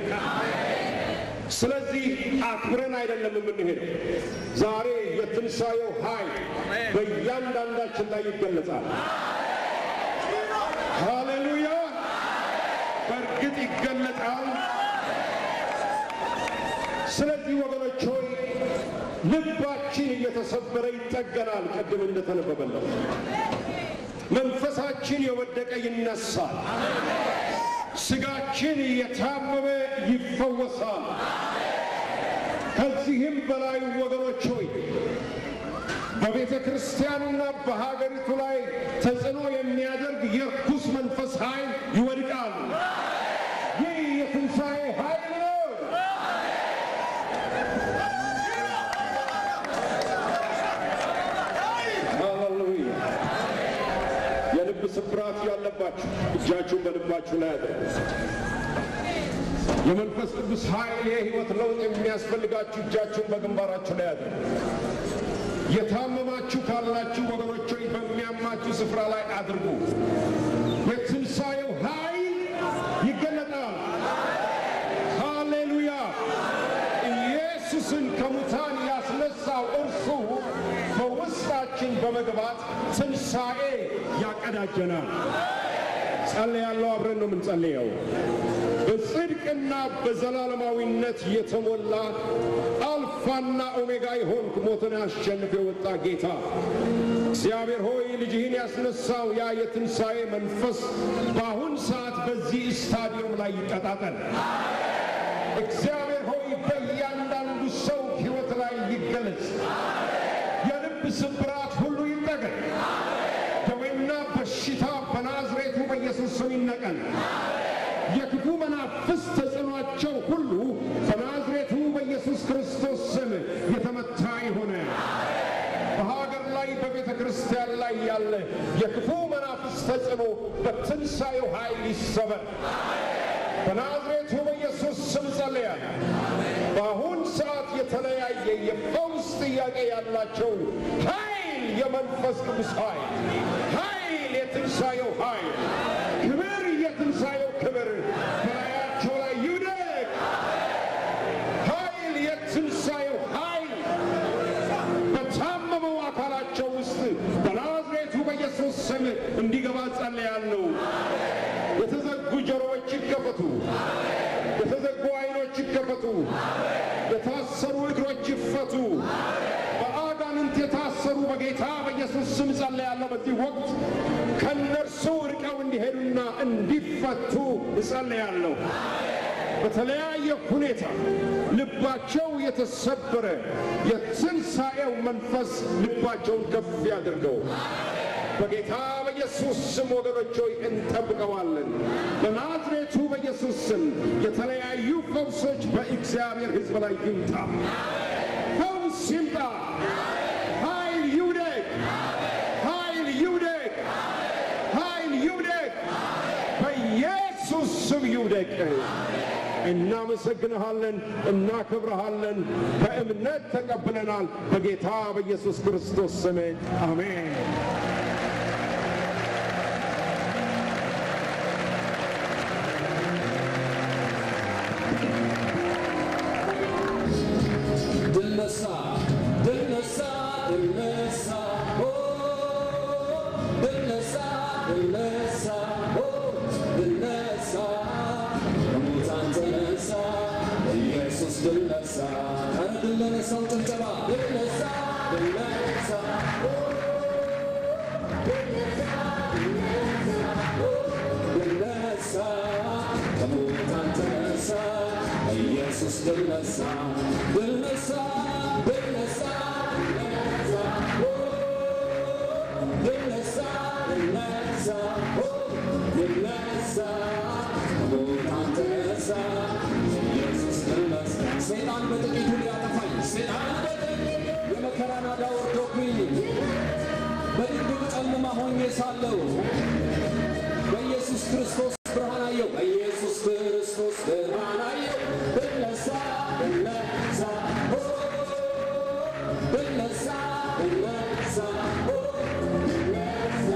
ስለዚህ አክብረን አይደለም የምንሄደው። ዛሬ የትንሣኤው ኃይል በእያንዳንዳችን ላይ ይገለጻል። ሃሌሉያ! በእርግጥ ይገለጣል። ስለዚህ ወገኖች ሆይ ልባችን እየተሰበረ ይጠገናል። ቅድም እንደተነበበለው መንፈሳችን የወደቀ ይነሳል። ስጋችን የታመመ ይፈወሳል። ከዚህም በላይ ወገኖች ሆይ በቤተ ክርስቲያኑና በሀገሪቱ ላይ ተጽዕኖ የሚያደርግ የርኩስ መንፈስ ኃይል ይወድቃል። ይህ የትንሣኤ ኃይል ነው። ሃሌሉያ! የልብ ስብራት ያለባችሁ እጃችሁን በልባችሁ ላይ አድርጉ። የመንፈስ ቅዱስ ኃይል የሕይወት ለውጥ የሚያስፈልጋችሁ እጃችሁን በግንባራችሁ ላይ አድርጉ። የታመማችሁ ካላችሁ ወገኖች ሆይ በሚያማችሁ ስፍራ ላይ አድርጉ። የትንሣኤው ኃይል ይገለጣል። ሃሌሉያ! ኢየሱስን ከሙታን ያስነሳው እርሱ በውስጣችን በመግባት ትንሣኤ ያቀዳጀናል። ጸልያለሁ። አብረን ነው የምንጸልየው። በጽድቅና በዘላለማዊነት የተሞላ አልፋና ኦሜጋ የሆንክ ሞትን አሸንፎ የወጣ ጌታ እግዚአብሔር ሆይ ልጅህን ያስነሳው ያ የትንሣኤ መንፈስ በአሁን ሰዓት በዚህ ስታዲየም ላይ ይቀጣጠል። እግዚአብሔር ሆይ በእያንዳንዱ ሰው ሕይወት ላይ ይገለጽ። የልብ ስብራት ሁሉ ይጠገን። ደዌና በሽታ በናዝሬቱ በኢየሱስ ስም ይነቀል። የክፉ መናፍስት ተጽዕኗቸው ሁሉ በናዝሬቱ በኢየሱስ ክርስቶስ ስም የተመታ የሆነ በሀገር ላይ በቤተ ክርስቲያን ላይ ያለ የክፉ መናፍስት ተጽዕኖ በትንሣኤው ኃይል ይሰበር። በናዝሬቱ በኢየሱስ ስም ጸልያለሁ። በአሁን ሰዓት የተለያየ የፈውስ ጥያቄ ያላቸው ኃይል፣ የመንፈስ ቅዱስ ኃይል፣ ኃይል፣ የትንሣኤው ኃይል፣ ክብር፣ የትንሣኤው ክብር በላያቸው ላይ ይውደቅ። ኃይል፣ የትንሣኤው ኃይል በታመመው አካላቸው ውስጥ በናዝሬቱ በኢየሱስ ስም እንዲገባ ጸልያለሁ። የተዘጉ ጆሮዎች ይከፈቱ። የተዘጉ ዓይኖች ይከፈቱ። የታሰሩ እግሮች ይፈቱ። በአጋንንት የታሰሩ በጌታ በኢየሱስ ስም ጸልያለሁ። በዚህ ወቅት ከእነርሱ ርቀው እንዲሄዱና እንዲፈቱ እጸልያለሁ። በተለያየ ሁኔታ ልባቸው የተሰበረ የትንሣኤው መንፈስ ልባቸውን ከፍ ያድርገው። በጌታ በኢየሱስ ስም ወገኖች ሆይ እንጠብቀዋለን። በናዝሬቱ በኢየሱስ ስም የተለያዩ ፈውሶች በእግዚአብሔር ሕዝብ ላይ ይምጣ። ፈውስ ይምጣ። ኃይል ይውደቅ። ኃይል ይውደቅ። ኃይል ይውደቅ። በኢየሱስ ስም ይውደቅ። እናመሰግንሃለን፣ እናከብረሃለን። በእምነት ተቀብለናል። በጌታ በኢየሱስ ክርስቶስ ስም አሜን። ድል ነሳ ድል ነሳ ድል ነሳ ኦ ድል ነሳ ድል ነሳ ኦ ድል ነሳ ከሙታን ተነሳ ኢየሱስ ድል ነሳ ኧረ ድል ለነሳው ጭብጨባ ድል ነሳ ድል ነሳ ኦ ድል ነሳ ከሙታን ተነሳ ኢየሱስ ድል ነሳ ድል ነሳ ድል ነሳ ድል ነሳ ድል ነሳ ድል ነሳ ከሙታን ተነሳ ኢየሱስ ድል ነሳ ሰይጣን በጥቂቱ ሊያጠፋኝ ሰይጣን በጥቂቱ የመከራ ናዳ ወርዶብኝ በድቅድቅ ጨለማ ሆኜ ሳለሁ በኢየሱስ ክርስቶስ ብርሃን አየው። በኢየሱስ ክርስቶስ ብርሃን አየው። ብነሳ ብነሳ ኦ ብነሳ ብነሳ ኦ ብነሳ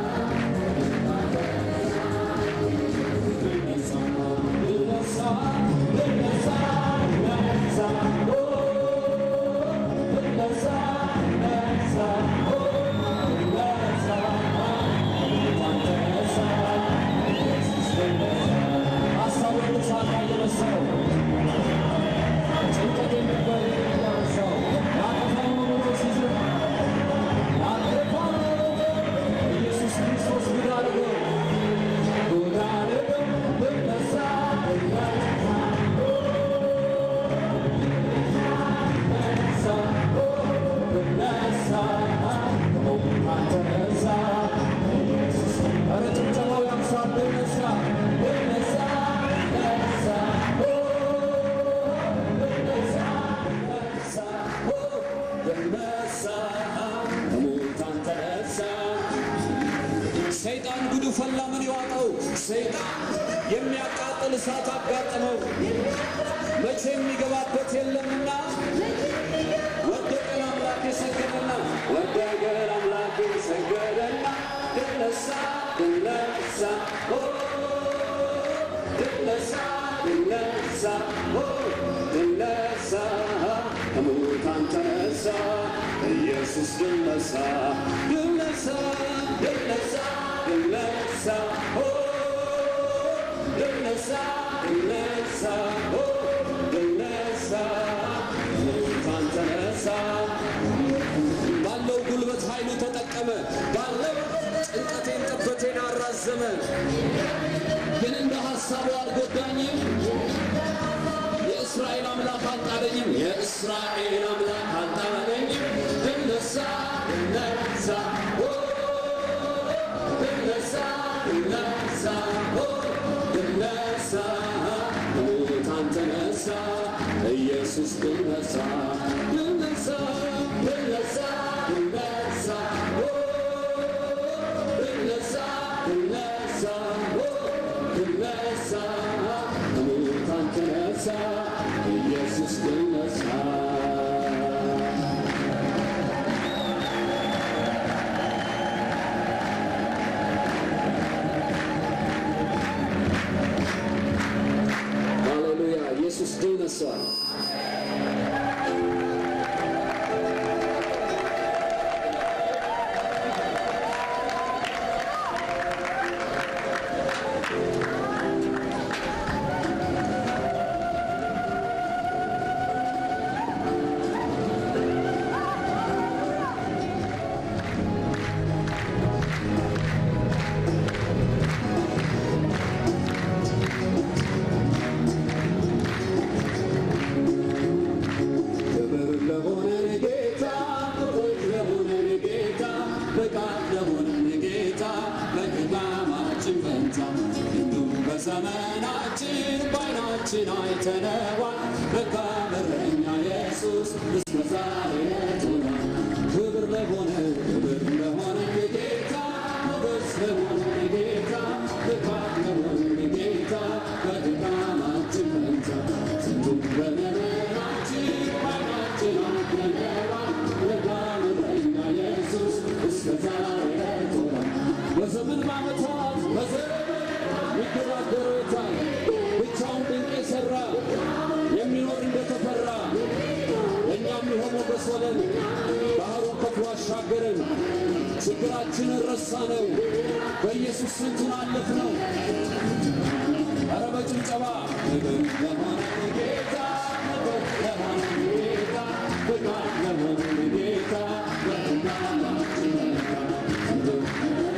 ብነሳ ብነሳ ብነሳ ብነሳ ኦ ብነሳ ብነሳ ኦ ብነሳ ሰይጣን ጉዱ ፈላ ምን ይዋጠው? ሰይጣን የሚያቃጥል እሳት አጋጠመው፣ መቼ የሚገባበት የለምና ወደቀን አምላክ የሰገደና ወደቀን አምላክ የሰገደና ድነሳ ድነሳ ኦ ድነሳ ድነሳ ኦ ድነሳ ከሙታን ተነሳ ኢየሱስ ድነሳ ድነሳ ድነሳ ድነሳ ኦ ድነሳ ድነሳ ኦ ድነሳ ከሙታን ተነሳ ባለው ጉልበት ኃይሉ ተጠቀመ። ባለው ጭንቀቴን ጠበቴን አራዘመ። ግን እንደ ሐሳቡ አልጎዳኝም። የእስራኤል አምላክ አልጣለኝም። የእስራኤል አምላክ አልጣለኝም። ድነሳ ድነሳ ኦ ድነሳ ድነሳ ኦ ድነሳ ከሙታን ተነሳ ኢየሱስ ድነሳ ድነሳ ድነሳ ድነሳ ኦ ድነሳ አይተነዋል መልካም እረኛ ኢየሱስ እስከ ዛሬ ረድቶናል። ክብር ለሆነ ክብር ለሆነ ጌታ ሞገስ ለሆነ ጌታ ብርታት ለሆነ ጌታ በድካማችን ፈንታ ስንቱን በመከራችን ባይናችን አይተነዋል መልካም እረኛ ኢየሱስ እስከ ዛሬ ረድቶናል። በዘመን በዓመታት በዘመን ይገዳደሩታል ብቻውን ድንቅ የሠራ የሚኖር እንደተፈራ እኛም ይሆን ሞገስ ሆነን ባህሩን ከፍሎ አሻገረን። ችግራችንን ረሳነው፣ በኢየሱስ ስንቱን አለፍነው። ኧረ በጭብጨባ ክብር ለሆነ ጌታ ክብር ለሆነ ጌታ ብቃት ለሆነ ጌታ በድካማችን ፈንታ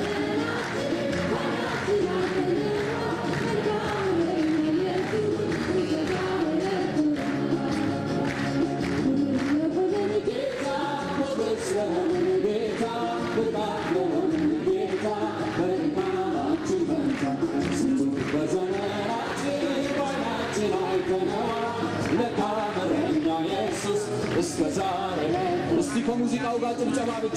ጌታ ሞገስ ለሆነ ጌታ ብቃት ለሆነ ጌታ በድካማችን ፈንታ ስንቱን በዘመናችን ባይናችን አይተነዋል መልካም እረኛ ኢየሱስ እስከ ዛሬ እስቲ ከሙዚቃው ጋር ጭብጨባ ብቻ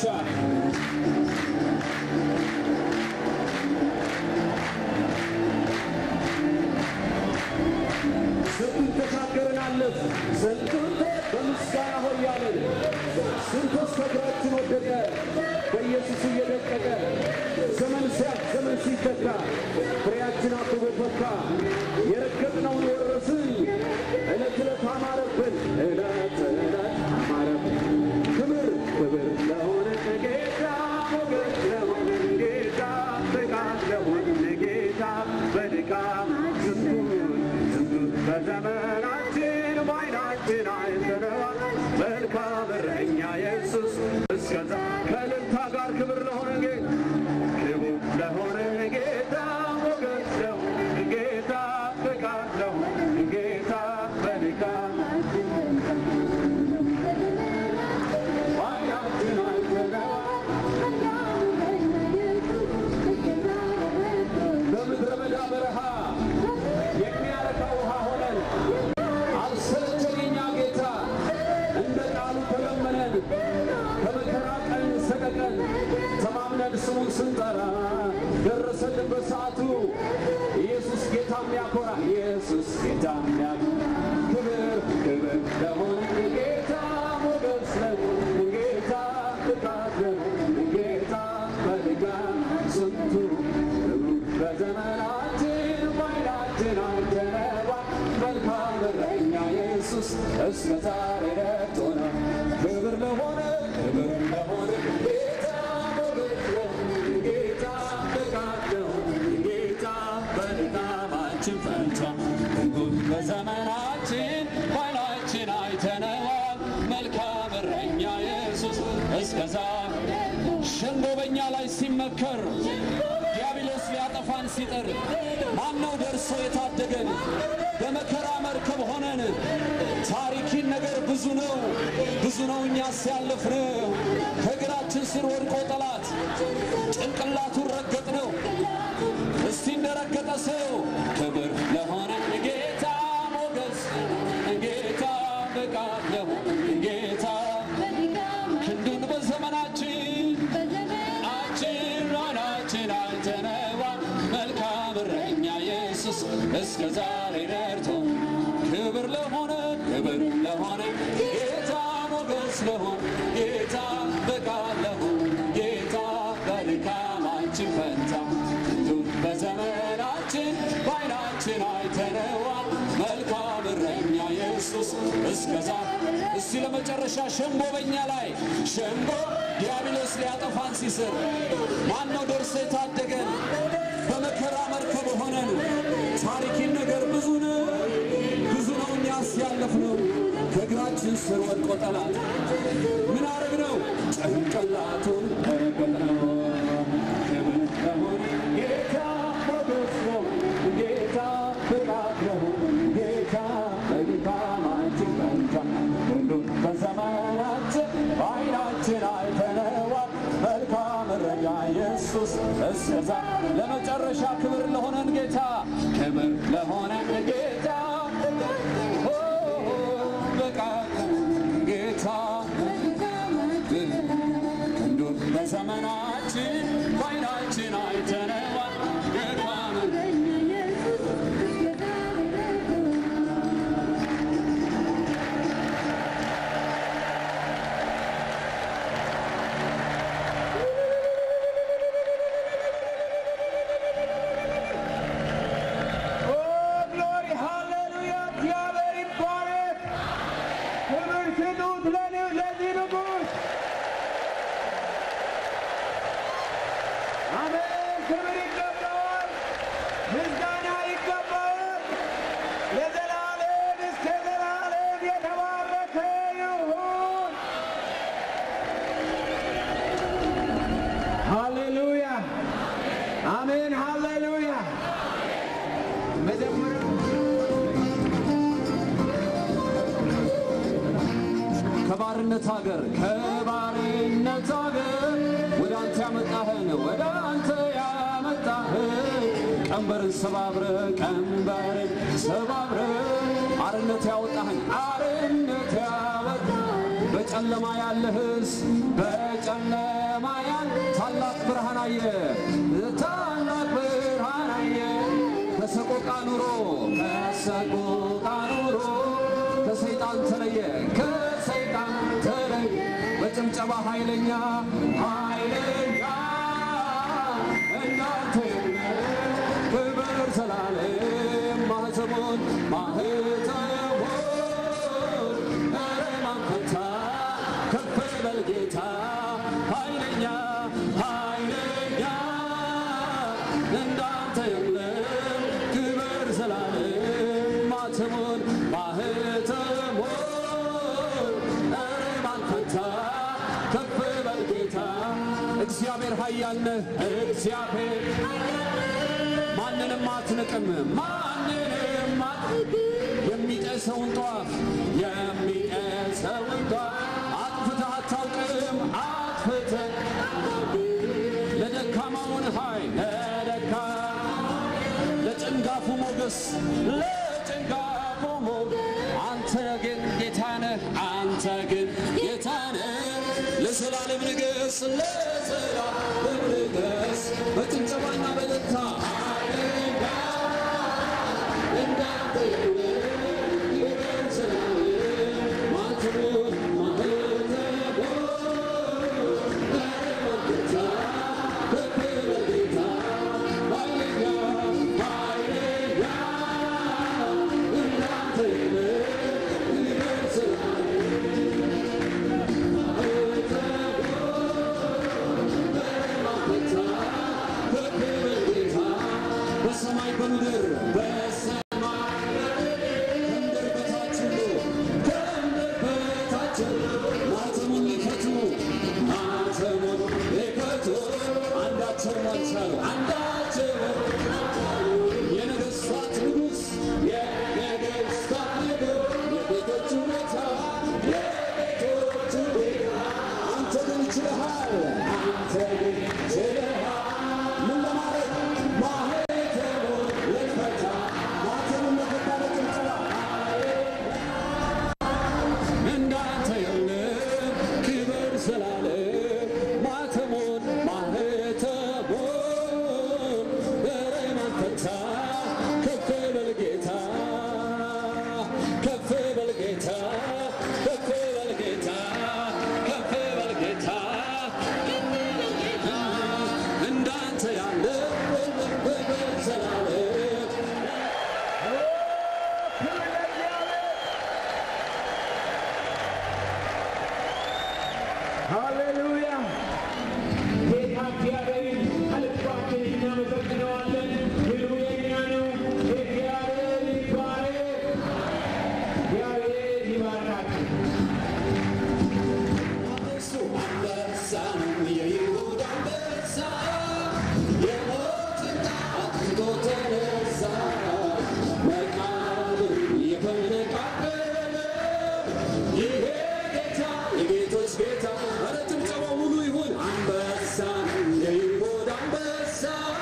ስንቱን ተሻገርን አለፍ ስንቱን በምስጋና ሆያለን ስንቶስ ከእግራችን ወደቀ በኢየሱስ እየደቀቀ ዘመን ሲያልፍ ዘመን ሲተካ ፍሬያችን አብቦ ፈካ የረገጥነውን ወረስን ዕለት ዕለት አማረብን ዕለት ዕለት አማረብን ክብር ክብር ለሆነ ጌታ ሞገስ ለሆነ ጌታ ብቃት ለሆነ ጌታ በድካም ስንቱን ስንቱን በዘመናችን በዓይናችን አይተነዋል መልካም እረኛ ኢየሱስ እስከዛ ከእልልታ ጋር ክብር ለሆነ ጌታ ክብር ለሆነ ጌታ ሞገስ ለሆነ ጌታ ብቃት ለሆነ ጌታ በድካም በዓይናችን አይተነዋል በምድረ በዳ በረሃ የሚያረካ ውሃ ሆነን አልሰለቸን የኛ ጌታ እንደ ቃሉ ተለመነን ከመከራ ቀን ሰቀቀን ተማምነን ስሙን ስንጠራ ደረሰልን በሰዓቱ ኢየሱስ ጌታ የሚያኮራ ኢየሱስ ጌታ የሚያኮራ ክብር ክብር ለሆነ ጌታ ሞገስ ለሆነ ጌታ ብቃት ለሆነ ጌታ በድካም ስንቱ ክብሩ በዘመናችን በዓይናችን አይተነዋል መልካም እረኛ ኢየሱስ እስከ ዛሬ ረድቶናል። ክብር ለሆነ ክብር ለሆነ ጌታ ሞገስ ለሆነ ጌታ ብቃት ለሆነ ጌታ በድካማችን ፈንታ እንጉድ በዘመናችን በዓይናችን አይተነዋል መልካም እረኛ ኢየሱስ እስከ ዛሬ ሸንጎ በእኛ ላይ ሲመከር ዲያብሎስ ሊያጠፋን ሲጥር ማነው ደርሶ የታደገን? በመከራ መርከብ ሆነን ታሪኪን ነገር ብዙ ነው ብዙ ነው እኛ ሲያለፍነው ከእግራችን ስር ወድቆ ጠላት ጭንቅላቱን ረገጥ ነው። እስቲ እንደረገጠ ሰው ክብር ለሆነ ጌታ ሞገስ ጌታ ብቃት ለሆነ ጌታ ክንዱን በዘመናችን አችን አይናችን አይተነዋል መልካም እረኛ ኢየሱስ እስከ ዛሬ ረድቶ ክብር ለሆነ ክብር ለሆነ ጌታ ሞገስ ለሆነ ጌታ ብቃት ለሆነ ጌታ በድካማችን ፈንታ ክንዱን በዘመናችን በዓይናችን አይተነዋል መልካም እረኛ ኢየሱስ እስከዛ እስቲ ለመጨረሻ ሸንጎ በእኛ ላይ ሸንጎ ዲያብሎስ ሊያጠፋን ሲስር ማነው ደርሶ የታደገን? በመከራ መርከብ ሆነን ታሪኪን ነገር ብዙ ነው ብዙ ነው እኛ ሲያለፍነው ከእግራችን ስር ወድቆ ጠላት ምን አረግነው? ጭንቅላቱን ረገጥነው። ክብር ለሆነ ጌታ ሞገስ ለሆነ ጌታ ብቃት ለሆነ ጌታ በድካማችን ፈንታ ሁሉን በዘመናችን በዓይናችን አይተነዋል መልካም እረኛ ኢየሱስ እስከዛ ለመጨረሻ ክብር ለሆነን ጌታ ክብር ለሆነን ጌታ ክብር ይገባዋል፣ ምስጋና ይገባዋል። ለዘላለም እስከ ዘላለም የተባረከ ይሁን። ሃሌሉያ አሜን። ሃሌሉያ መጀመሪያ ከባርነት ሀገር ከባርነት ሀገር ወደ አንተ ያመጣህን ወደ አንተ ያመጣህን ቀንበርን ሰባብረ ቀንበርን ሰባብረ አርነት ያወጣህን አርነት ያወጣ በጨለማ ያለህስ በጨለማ ያል ታላቅ ብርሃን አየ ታላቅ ብርሃን አየ ከሰቆቃ ኑሮ ከሰቆቃ ኑሮ ከሰይጣን ተለየ ከሰይጣን ተለየ በጭብጨባ ኃይለኛ ኃይለኛ እናንተ ክብር ዘላለም ማህተሙን ማህተሙን ኧረ ማን ፈታ ከፍ በል ጌታ ኃይለኛ ኃይለኛ እንዳንተ የለም ክብር ዘላለም ማተሙን ማህተሙን ኧረ ማን ፈታ ከፍ በል ጌታ እግዚአብሔር ኃያል ነህ እግዚአብሔር ማንንም አትንቅም ማንንም አትንቅም የሚጤሰውን ጧፍ የሚጤሰውን ጧፍ አጥፍተህ አታውቅም አጥፍተህ ለደካማውን ኃይል ለደካ ለጭንጋፉ ሞገስ ለጭንጋፉ ሞገስ አንተ ግን ጌታ ነህ አንተ ግን ጌታ ነህ ለዘላለም ንገስ ለዘላለም ንገስ በጭብጨባና በደስታ ሃሌሉያ እንዳንተ ይበል ዘላለም ማተሙን ማህተሙን በሰማይ በምድር በሰማይ ከምድር በታች ሁሉ ከምድር በታች ሁሉ ማተሙን ሊፈቱ ማተሙን ሊፈቱ አንዳቸውም አልቻሉ አንዳቸውም የነገሥታት ንጉሥ የነገሥታት ንጉሥ የጌቶቹ ጌታ የጌቶቹ ጌታ አንተ ግን ችለሃል አንተ ግን ችለሃል ምን ለማድረግ ማህተሙን ልትፈታ ማህተሙን ለፈታ ለጭብጨባ እንዳንተ የለም ክብር ዘላለም ማተሙን ማህተሙን ኧረ ማን ፈታ ከፍ በል ጌታ ከፍ በል ጌታ ከፍ በል ጌታ ከፍ በል ጌታ እንዳንተ ያለ ክብር ዘላለም ሃሌሉያ ጌታ እግዚአብሔርን ከልባችን እናመሰግነዋለን። ድሉ የእኛ ነው። እግዚአብሔር ይባረክ። እግዚአብሔር ይባርካችሁ። እሱ አንበሳ ነው የይሁዳ አንበሳ የሞትን ጣት ትቶ ተነሳ መቃብር የፈነቃቀለ ይሄ ጌታ የጌቶች ጌታ ኧረ ጭብጨባው ሙሉ ይሁን አንበሳ ነው የይሁዳ አንበሳ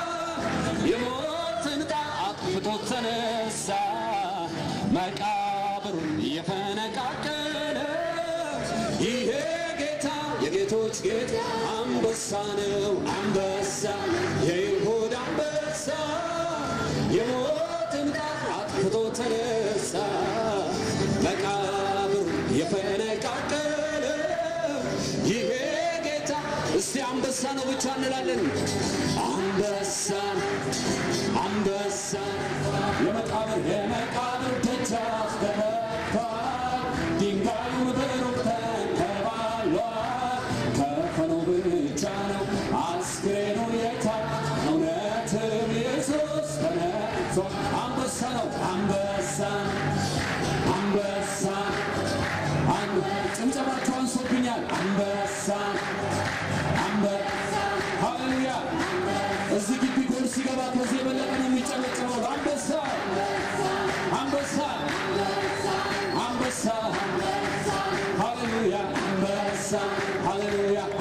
የሞትን ጣት አጥፍቶ ተነሳ መቃብሩን የፈነቃቀለ ይሄ ጌታ የጌቶች ጌታ አንበሳ ነው አንበሳ የይሁዳ አንበሳ የሞትን ጣር አጥፍቶ ተነሳ መቃብሩን የፈነቃቀለ ይሄ ጌታ እስቲ አንበሳ ነው ብቻ እንላለን አንበሳ አንበሳ የመቃብር የመቃብር ደጃፍ ተመታ ድንጋዩ በሩቅ ተንከባሏል ከፈኑ ብቻ ነው አስክሬኑ የታ እውነት ያነሳን። ሃሌሉያ